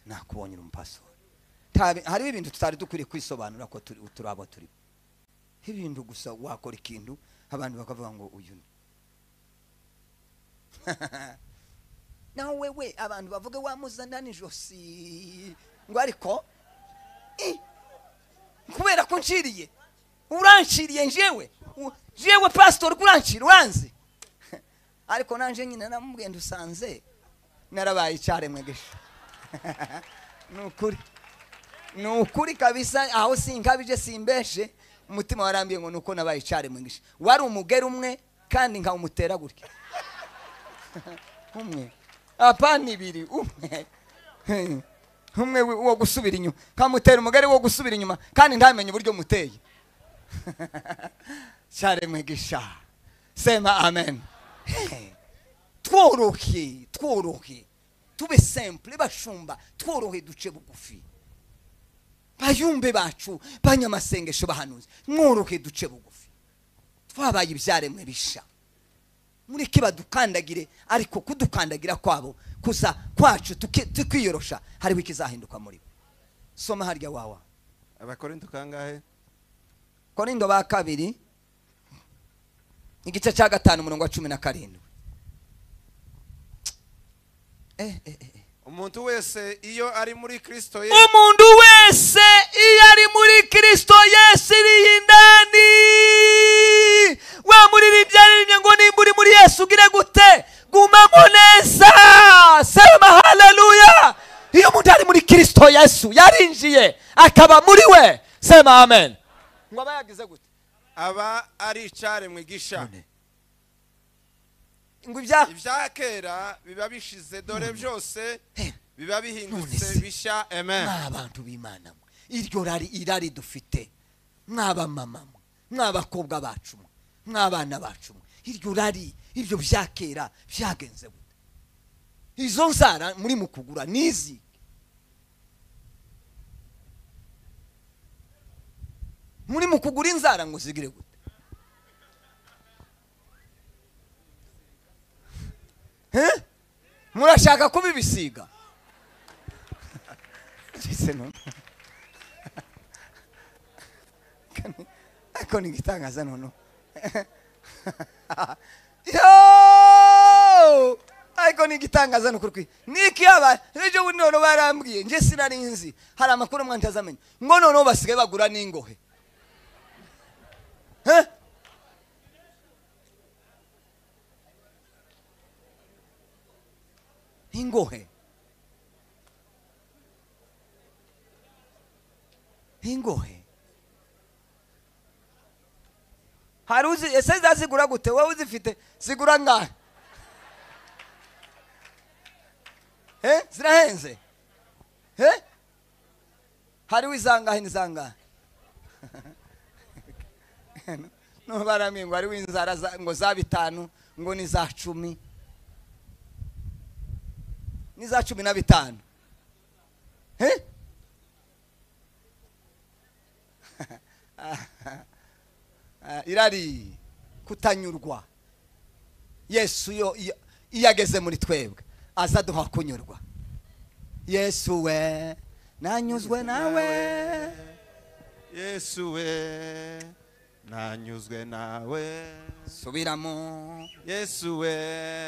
nakubonye uri umupasitori Nta- hariho ibintu tutari dukwiriye kwisobanura ko turi turi abo turi ibintu gusa wakora ikintu abantu bakavuga ngo uyu ni nawe wewe abantu bavuge wamuzana n'ijosi ngo ariko i, kubera ko nciriye uranciriye njyewe U- njyewe pasitori ko urancira uranzi ariko nanje nyine namubwiye ndusanze narabaye icyaremwe gisha ni ukuri ni ukuri kabisa aho sinkabije simbeshe umutima warambiye ngo nuko nabaye icyaremwe gisha wari umugeri umwe kandi nkawumutera gutya umwe apana ibiri umwe Hey. umwe wi- wo gusubira inyuma kamutera umugari wo gusubira inyuma kandi ntamenye uburyo muteye cyaremwe gisha sema amen Hey. tworohe tworohe tube simple bashumba tworohe duce bugufi bayumbe bacu banyamasengesho bahanuzi mworohe duce bugufi twabaye ibyaremwe bisha mureke badukandagire ariko kudukandagira kwabo kuza kwacu tuki- tukiyorosha hariho ikizahinduka muri bo soma harya wawa abakorinto kangahe korindo ba kabiri igice cya gatanu umurongo wa cumi na karindwi eh, eh, eh. eh. umuntu wese iyo ari muri kristo ye umuntu wese iyo ari muri kirisito yesu iriho indani wamurira ibyaremye ngo nimba uri muri yesu ugire gute gumamo neza sema haleluya iyo umuntu ari muri kirisito yesu yarinjiye akaba muri we sema amen ngo aba yagize gute aba ari icyaremwe gisha ngo ibya ibya kera biba bishize dore byose Eh. biba None bihindutse se. bishya amen mwa bantu b'imana mwe iryo rari irari dufite mw'abamama mwe mw'abakobwa bacu mwe mw'abana bacu mwe iryo rari ibyo bya kera byagenze gute izo nzara muri mu kugura n'izi muri mu kugura inzara ngo zigire gute Eh? murashaka kubibisiga ndetse no ariko ni igitangaza noneho yo ariko ni igitangaza ni ukuri niki haba n'ibyo bundi noneho barambwiye njye sinarinzi hari amakuru amwe ntazamenya ngo noneho basigaye bagura n'ingohe Eh? ingohe ingohe hari uzi ese zazigura gute wowe uzifite zigura ngahe Eh, zirahenze Eh? hariho izangahe n'izangahe no baramye ngo hariho inzara za- ngo za bitanu ngo ni za cumi ni za cumi na bitanu Eh? Ah, irari kutanyurwa yesu iyo iyo- iyo ageze muri twebwe aza duha kunyurwa yesu we nanyuzwe nawe yesu we nanyuzwe nawe subiramo yesu we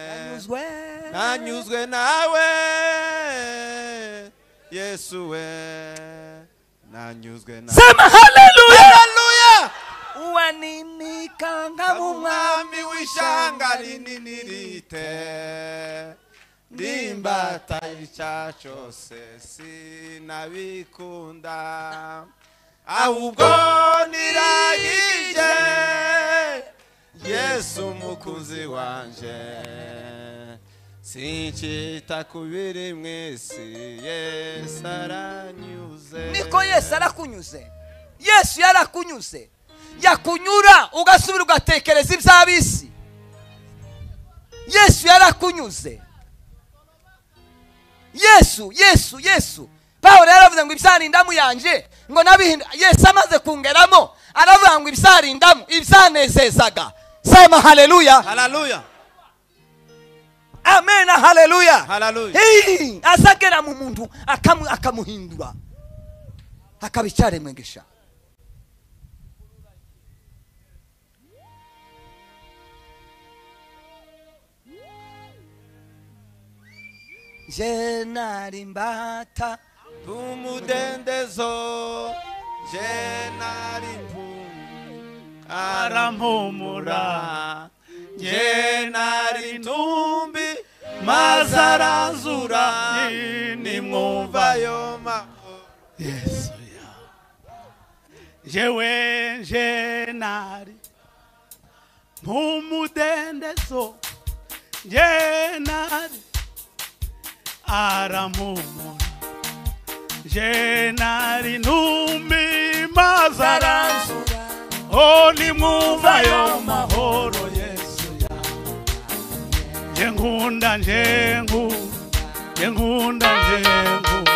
nanyuzwe nanyuzwe nawe yesu we nanyuzwe nawe sema haleluya Haleluya! uwanineka nka Aba umwami w'ishanga rinini rite ndimbata icya cyose sinabikunda ahubwo niragije yesu umukunzi wanje sincita ku biri mu isi yesu aranyuze niko yesu arakunyuze yesu yarakunyuze yakunyura ugasubira ugatekereza iby'ab'isi yesu yarakunyuze yesu yesu yesu pawulo yaravuze ngo ibyarindamu yanjye ngo nabihinda yesu amaze kungeramo aravuga ngo ibyarindamu ibyanezezaga sema haleluya haleluya amen haleluya haleluya Hey! azagera mu muntu akamu- akamuhindura akaba icyaremwegesha je nari mbata tumudendezo je nari mpunzi arampumura je nari ntumbi maze arazura nimwumva yo mahoro yesu ya jewe nje nari nk'umudendezo nje nari aramuhumura nje nari ntumimaze aransura o nimwumva yo mahoro yesu ya nje nkunda nje nkunda nje nkunda nje nkunda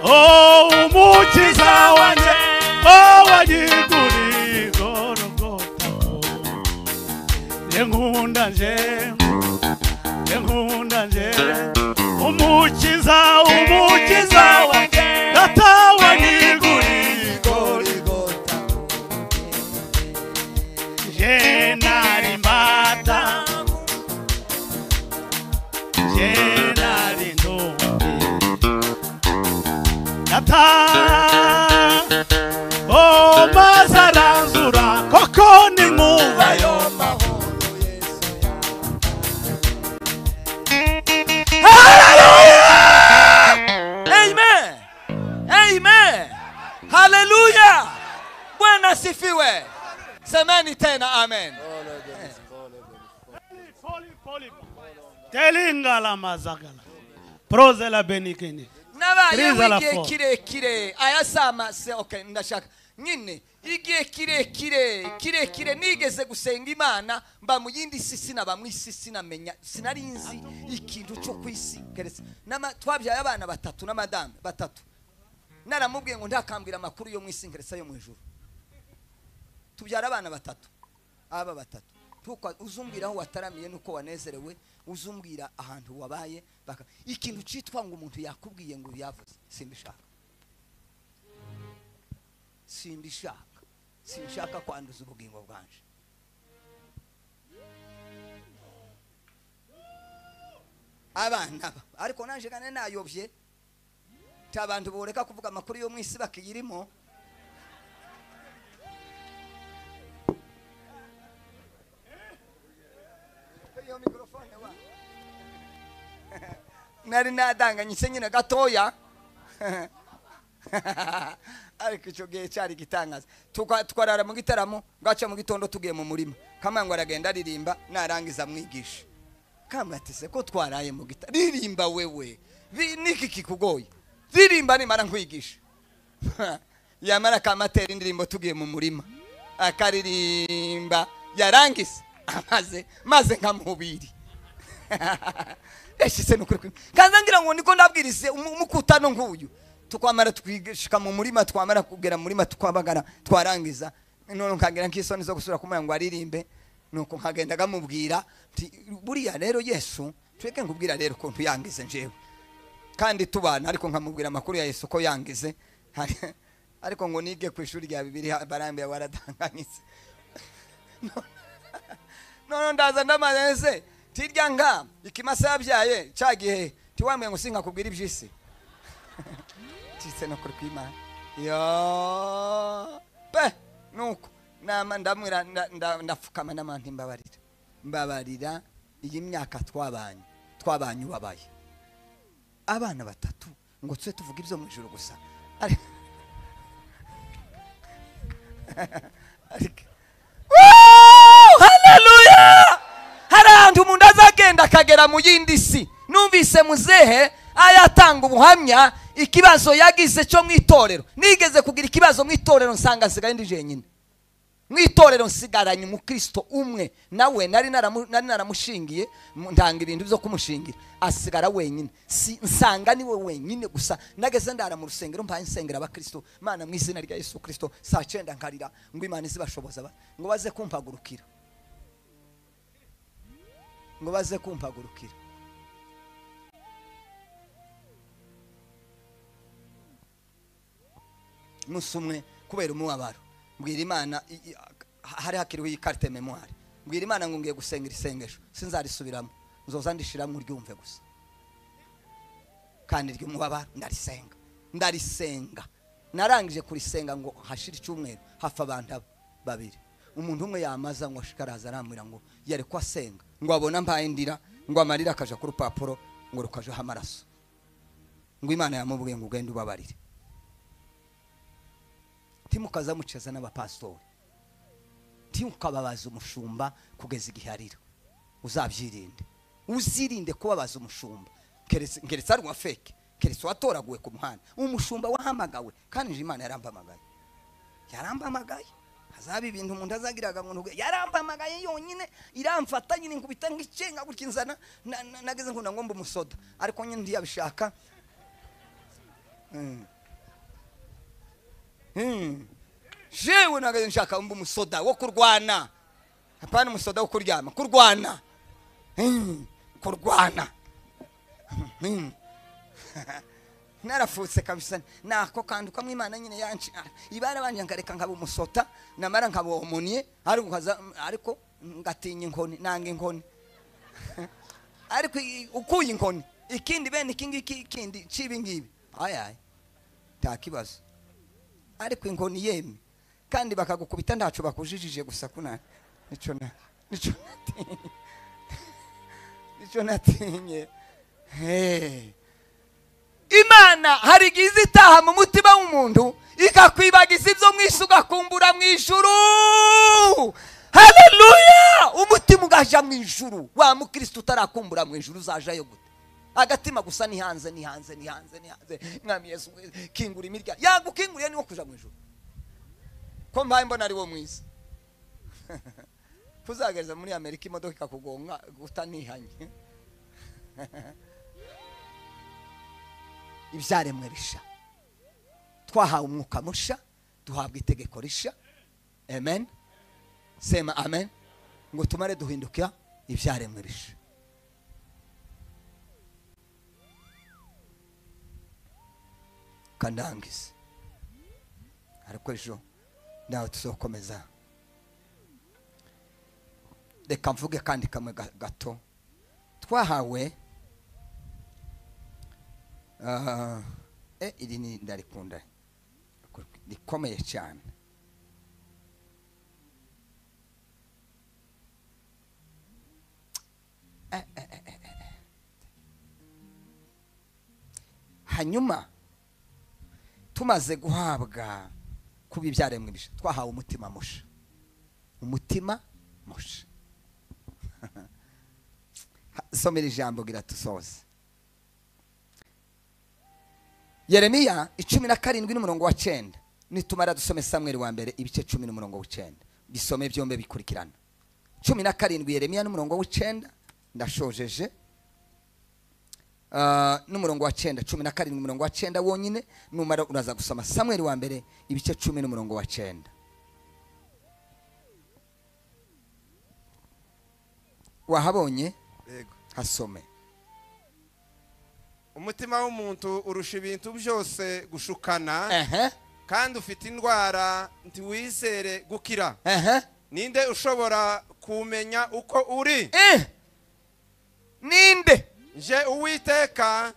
Oh, umukiza wanjye oh wanyiguriye igorogota nkunda nje nkunda nje umukiza umukiza wanjye data wanyiguriye igorogota je nari mbata je nari ntumbi Nata Oh mazaranzura koko ni muba yo amen amen haleluya bwana asifiwe semeni tena amen Telingala mazagala Prozela benikini nabaye Praise Allah igihe for. kirekire ayasama se okay ndashaka nyine igihe kirekire kirekire nigeze gusenga imana mba mu yindi si sinaba mu isi sinamenya sinari nzi ikintu cyo ku isi keretse n'ama- twabyaye abana batatu n'amadame batatu naramubwiye ngo ntakambwira amakuru yo mu isi nkeretse ayo mu ijuru tubyara abana batatu aba batatu Ntukwa- uzumbwira aho wataramiye nuko wanezerewe uzumbwira ahantu wabaye baka ikintu cyitwa ngo umuntu yakubwiye ngo yavuze simbishaka simbishaka sinshaka kwanduza ubugingo bwanje abana ba ariko nanje gane nayobye nta bantu boreka kuvuga amakuru yo mu isi bakiyirimo iyo mikorofone wa nari nadanganye se nyine gatoya ariko icyo gihe cyari igitangaza Tukwa- twarara mu gitaramo bwaca mu gitondo tugiye mu murima kamangu aragenda aririmba narangiza amwigisha kamatise ko twaraye mu gita ririmba wewe Bi- niki kikugoye ririmba nimara nkwigisha yamara kamatera indirimbo tugiye mu murima akaririmba yarangize amaze maze nkamubiri eshise nukuri kuri kanza ngira ngo niko nabwirize umu- umukutano nk'uyu tukwamara twigishika mu murima twamara kugera mu murima tukwabagara twarangiza none nkagira nk'isoni zo gusubira kumuya ngo aririmbe nuko nkagenda nkamubwira nti buriya rero yesu twebwe nkubwira rero ukuntu yangize njyewe kandi tubana ariko nkamubwira amakuru ya yesu ko yangize Hari- ariko ngo nige ku ishuri rya bibiri barambwira waradanganyitse none ndaza ndamaze tirya nka ikimasa yabyaye cya gihe tiwambaye ngo sinkakubwira iby'isi tise no kuri kwimana yo pe nuko nama ndamwira nda- nda- ndapfukama nama ntimbabarira mbabarira iyi myaka twabanye twabanye ubabaye abana batatu ngo tube tuvuga ibyo mu ijoro gusa Ari- Ariko- Woo! haleluya hari ahantu umuntu azagenda akagera mu yindi si numvise muzehe ayatanga ubuhamya ikibazo yagize cyo mu itorero nigeze kugira ikibazo mu itorero nsanga asigaye ndi jenyine mu itorero nsigaranye umukristo umwe nawe nari naramu- nari naramushingiye mu- ntanga ibintu byo kumushingira asigara wenyine Si- nsanga niwe wenyine gusa nageze ndara mu rusengero mbaye nsengera abakristo mana mu izina rya yesu kristo saa cyenda nkarira ngo imana izibashoboza ba- ngo baze kumpagurukira ngo baze kumpagurukira umunsi umwe kubera umubabaro mbwira imana i- i- ha- hari hakiriho iyi karite memoire mbwira imana ngo ngiye gusenga iri sengesho sinzarisubiramo nzoza ndishiramo uryumve gusa kandi ry'umubabaro ndarisenga ndarisenga narangije kurisenga ngo hashira icyumweru hafa abantu aba- babiri umuntu umwe yamaza ngo ashikaraza arambwira ngo yari ko asenga ngo abone mbaye ndira ngo amarira akaja ku rupapuro ngo rukajeho amaraso ngo imana yamubwiye ngo ugende ubabarire timukaza muceza n'abapasitori timukababaza umushumba kugeza igihe arira uzabyirinde uzirinde kubabaza umushumba keretse keretse ari uwa feke keretse uwatoraguwe ku muhanda umushumba wahamagawe kandi nje imana yarambamagaye yarambamagaye hazaba ibintu umuntu azagiraga ngo ntuge yarambamagaye yonyine iramfata nyine nkubita nk'icenga gutya inzana na- na- nageze nkunda ngo mbe umusoda ariko nyine ntiyabishaka Mm. Mm. jewe nageze nshaka mbe umusoda wo kurwana apana umusoda wo kuryama kurwana Mm. kurwana Mm. narafutse kabisa nako kanduka mu imana nyine yanci ibara banje nkareka nkaba umusota namara nkaba omonie ariko nkaza- ariko ngatinya inkoni nanga inkoni ariko i- ukuye inkoni ikindi bene iki ngiki ikindi cibi ngibi ayaye nta kibazo ariko inkoni yemye kandi bakagukubita ntacu bakujijije gusa kuna nico na nico natinye nico natinye hey imana hari igihe iza itaha mu mutima w'umuntu ikakwibagiza ibyo mwisi ugakumbura mu ijuru haleluya umutima ugaja mu ijuru wa mukristo utarakumbura mu ijuru uzajayo gute agatima gusa ni hanze ni hanze ni hanze ni hanze mwami yesu kingura imirya yagukinguriye niwo kuja mu ijuru ko mbaye mbona ari wo mwiza kuzagereza muri amerika imodoka ikakugonga utanihanye ibyaremwe bisha twahawe umwuka musha duhabwa itegeko risha amen sema amen ngo tumare duhinduka ibyaremwe bisha kandangize ariko ejo nawe tuzokomeza reka mvuge kandi kamwe ga- gato twahawe Ah, eh, iri ni ndarikunda rikomeye cyane Eh, eh, eh, eh, eh. hanyuma tumaze guhabwa kuba ibyaremwe bisha twahawe umutima musha umutima musha somera ijambo gira tusoze yeremiya icumi na karindwi n'umurongo wa cyenda nitumara dusome samweri wa mbere ibice cumi n'umurongo w'icyenda bisome byombi bikurikirana cumi na karindwi yeremiya n'umurongo w'icyenda ndashojeje Ah, n'umurongo wa cyenda cumi na karindwi umurongo wa cyenda wonyine numara uraza gusoma samweri wa mbere ibice cumi n'umurongo wa cyenda wahabonye yego hasome umutima w'umuntu urusha ibintu byose gushukana ehe kandi ufite indwara ntiwizere gukira ehe ninde ushobora kumenya uko uri eh ninde nje uwiteka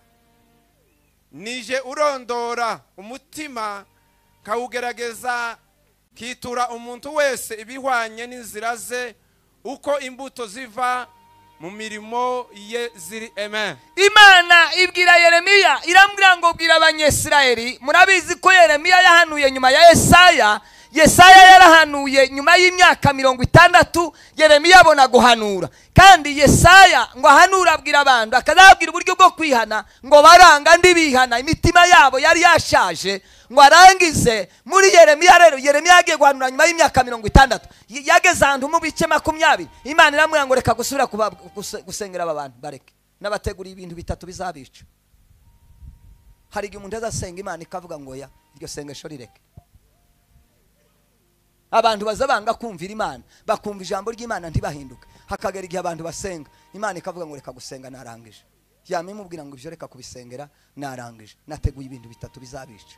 nije urondora umutima kawugerageza kitura umuntu wese ibihwanye n'inzira ze uko imbuto ziva mu mirimo ye ziri eme imana ibwira yeremiya irambwira ngo bwira abanyesirayeli murabizi ko yeremiya yahanuye nyuma ya yesaya yesaya yarahanuye nyuma y'imyaka mirongo itandatu yeremiya abona guhanura kandi yesaya ngo ahanure abwira abantu akazababwira uburyo bwo kwihana ngo baranga ndi bihana imitima yabo yari yashaje ngo arangize muri yeremiya rero yeremiya yagiye guhanura nyuma y'imyaka mirongo itandatu Y- yageze ahantu mu bice makumyabiri imana iramubwira ngo reka gusubira kuba- guse- gusengera aba bantu bareke n'abategura ibintu bitatu bizabica hari igihe umuntu azasenga imana ikavuga ngo ya iryo sengesho rireke abantu baza banga kumvira imana bakumva ijambo ry'imana ntibahinduke hakagera igihe abantu basenga imana ikavuga ngo reka gusenga narangije yama imubwira ngo ibyo reka kubisengera narangije nateguye ibintu bitatu bizabica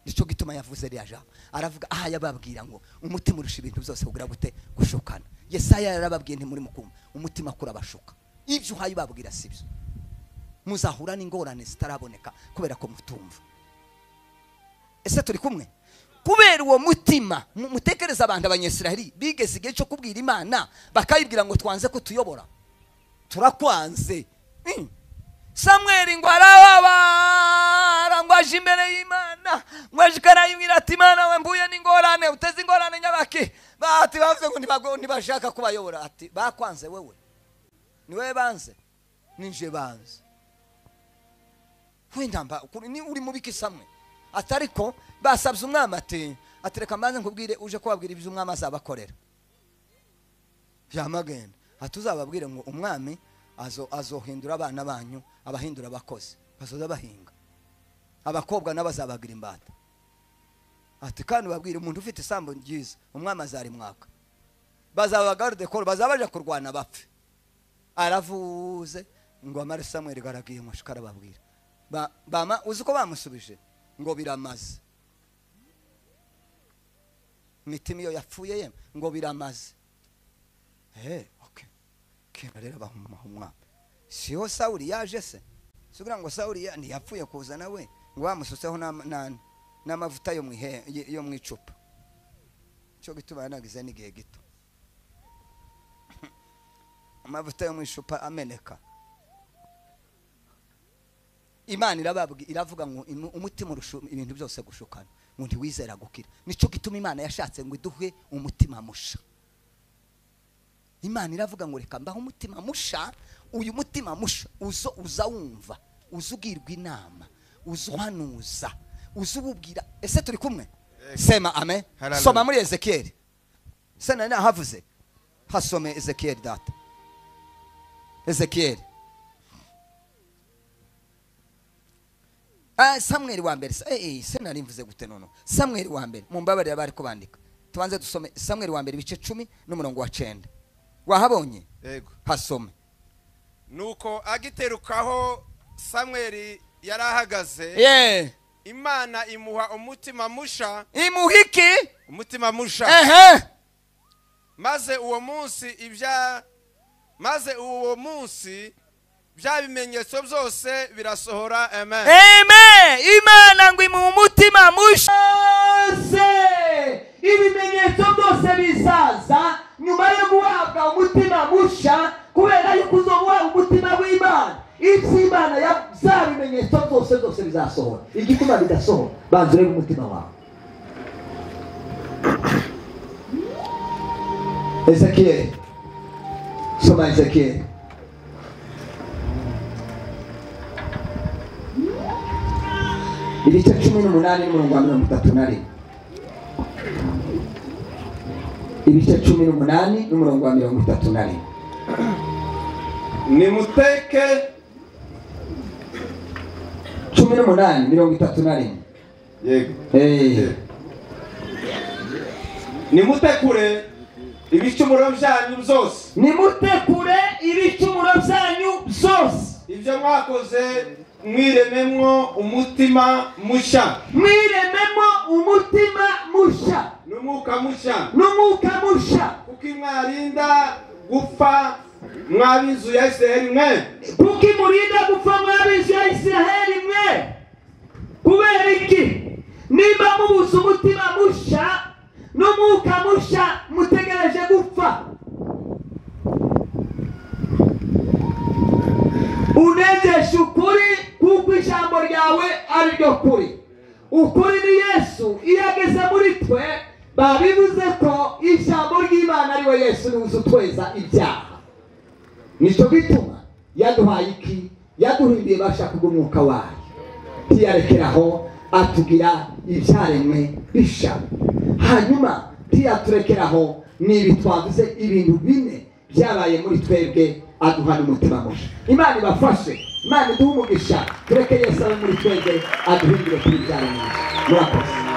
nicyo gituma yavuze ririya jambo aravuga aha yababwira ngo umutima urusha ibintu byose kugira gute gushukana yesaya yarababwiye ntimuri mukumva umutima kuri abashuka ibyo uhaye babwira si byo muzahura n'ingorane zitaraboneka kubera ko mutumva ese turi kumwe kubera uwo mutima mu- mutekereza abantu abanyesiraheli bigeze igihe cyo kubwira imana bakayibwira ngo twanze kutuyobora turakwanze Mm. samweli ngo arababara ngo aje imbere y'imana ngo aje ikarayibwira ati imana we mbuye n'ingorane uteze ingorane nyabaki bati bavuze ngo ntibago- ntibashaka kubayobora ati bakwanze wewe ni wowe banze ninje banze wenda mba ukuri- ni uri mu biki samwe ati ariko basabye umwami ati ati reka mbanze nkubwire uje kubabwira ibyo umwami azabakorera byamagenda ati uzababwire ngo umwami azo azohindura abana banyu abahindura abakozi bazoza bahinga abakobwa nabo azabagira imbata ati kandi ubabwire umuntu ufite isambu ryiza umwami azarimwaka bazaba garde koro bazaba baje kurwana bapfe aravuze ngo amare samweli garagiye umushuka arababwira Ba- bama uzi uko bamusubije ngo biramaze imitima iyo yapfuye ye ngo biramaze Eh, okay. kera rero bamuha umwami siho sawuli yaje se sikugira ngo sawuli ya- ntiyapfuye kuza nawe ngo bamusutseho n'ama- n'an- n'amavuta yo mu ihe- yo mu icupa cyo gituma yanagize n'igihe gito amavuta yo mu icupa ameneka imana irababwi- iravuga ngo imu- umutima urusha ibintu byose gushukana ngo ntiwizera gukira nicyo gituma imana yashatse ngo iduhe umutima musha imana iravuga ngo reka mbaho umutima musha uyu mutima musha uzo uza wumva uza ugirwa inama uza uhanuza uza ububwira ese turi kumwe sema amen Hallelujah. soma muri ezekiyeli se nari nahavuze hasome ezekiyeli data ezekiyeli Ah, samweli wa mbere eh, eh, se nari mvuze gute nono samweli wa mbere mumbabarira bari kubandika tubanze dusome samweli wa mbere ibice cumi n'umurongo wa cenda wahabonye yego hasome nuko agiterukaho samweli yari ahagaze ye imana imuha umutima musha imuhiki umutima musha ehe maze uwo munsi ibya maze uwo munsi bya bimenyetso byose birasohora amen eme imana ngo imuha umutima mushe ibimenyetso byose bizaza nyuma yo guhabwa umutima musha kubera yuko uzo guhabwa umutima w'imana iby'imana ya- bya bimenyetso byose byose bizasohora igituma bidasohora banza urebe umutima wawe ezekiyeli soma ezekiyeli ibice cumi n'umunani n'umurongo wa mirongo itatu na rimwe ibice cumi n'umunani n'umurongo wa mirongo itatu na rimwe nimuteke cumi n'umunani mirongo itatu na rimwe yego Eh, nimutekure ibicumuro byanyu byose nimutekure ibicumuro byanyu byose ibyo mwakoze mwirememwo umutima mushya mwirememo umutima mushya n'umwuka mushya n'umwuka mushya kuko mwarinda gupfa mw'ab'inzu ya isiraheli mwe kuko imurinda gupfa mw'ab'inzu ya isiraheli mwe kubera iki niba mubuze umutima mushya n'umwuka mushya mutegereje gupfa unegeshe ukuri kuko ijambo ryawe ari ryo kuri ukuri ni yesu iyo ageze muri twe baba bivuze ko ijambo ry'imana ari we yesu ribuze utweza ibyaha nicyo gituma yaduhaye iki yaduhinduye bashaka umwuka wayo tiyarekeraho atubwira ibyaremwe bishya hanyuma tiyaturekeraho n'ibi twavuze ibintu bine byabaye muri twebwe aduha n'umutima mushya imana ibafashe imana iduhe umugisha tureke yesu abe muri twebwe aduhindure kuri byaremwe murakoze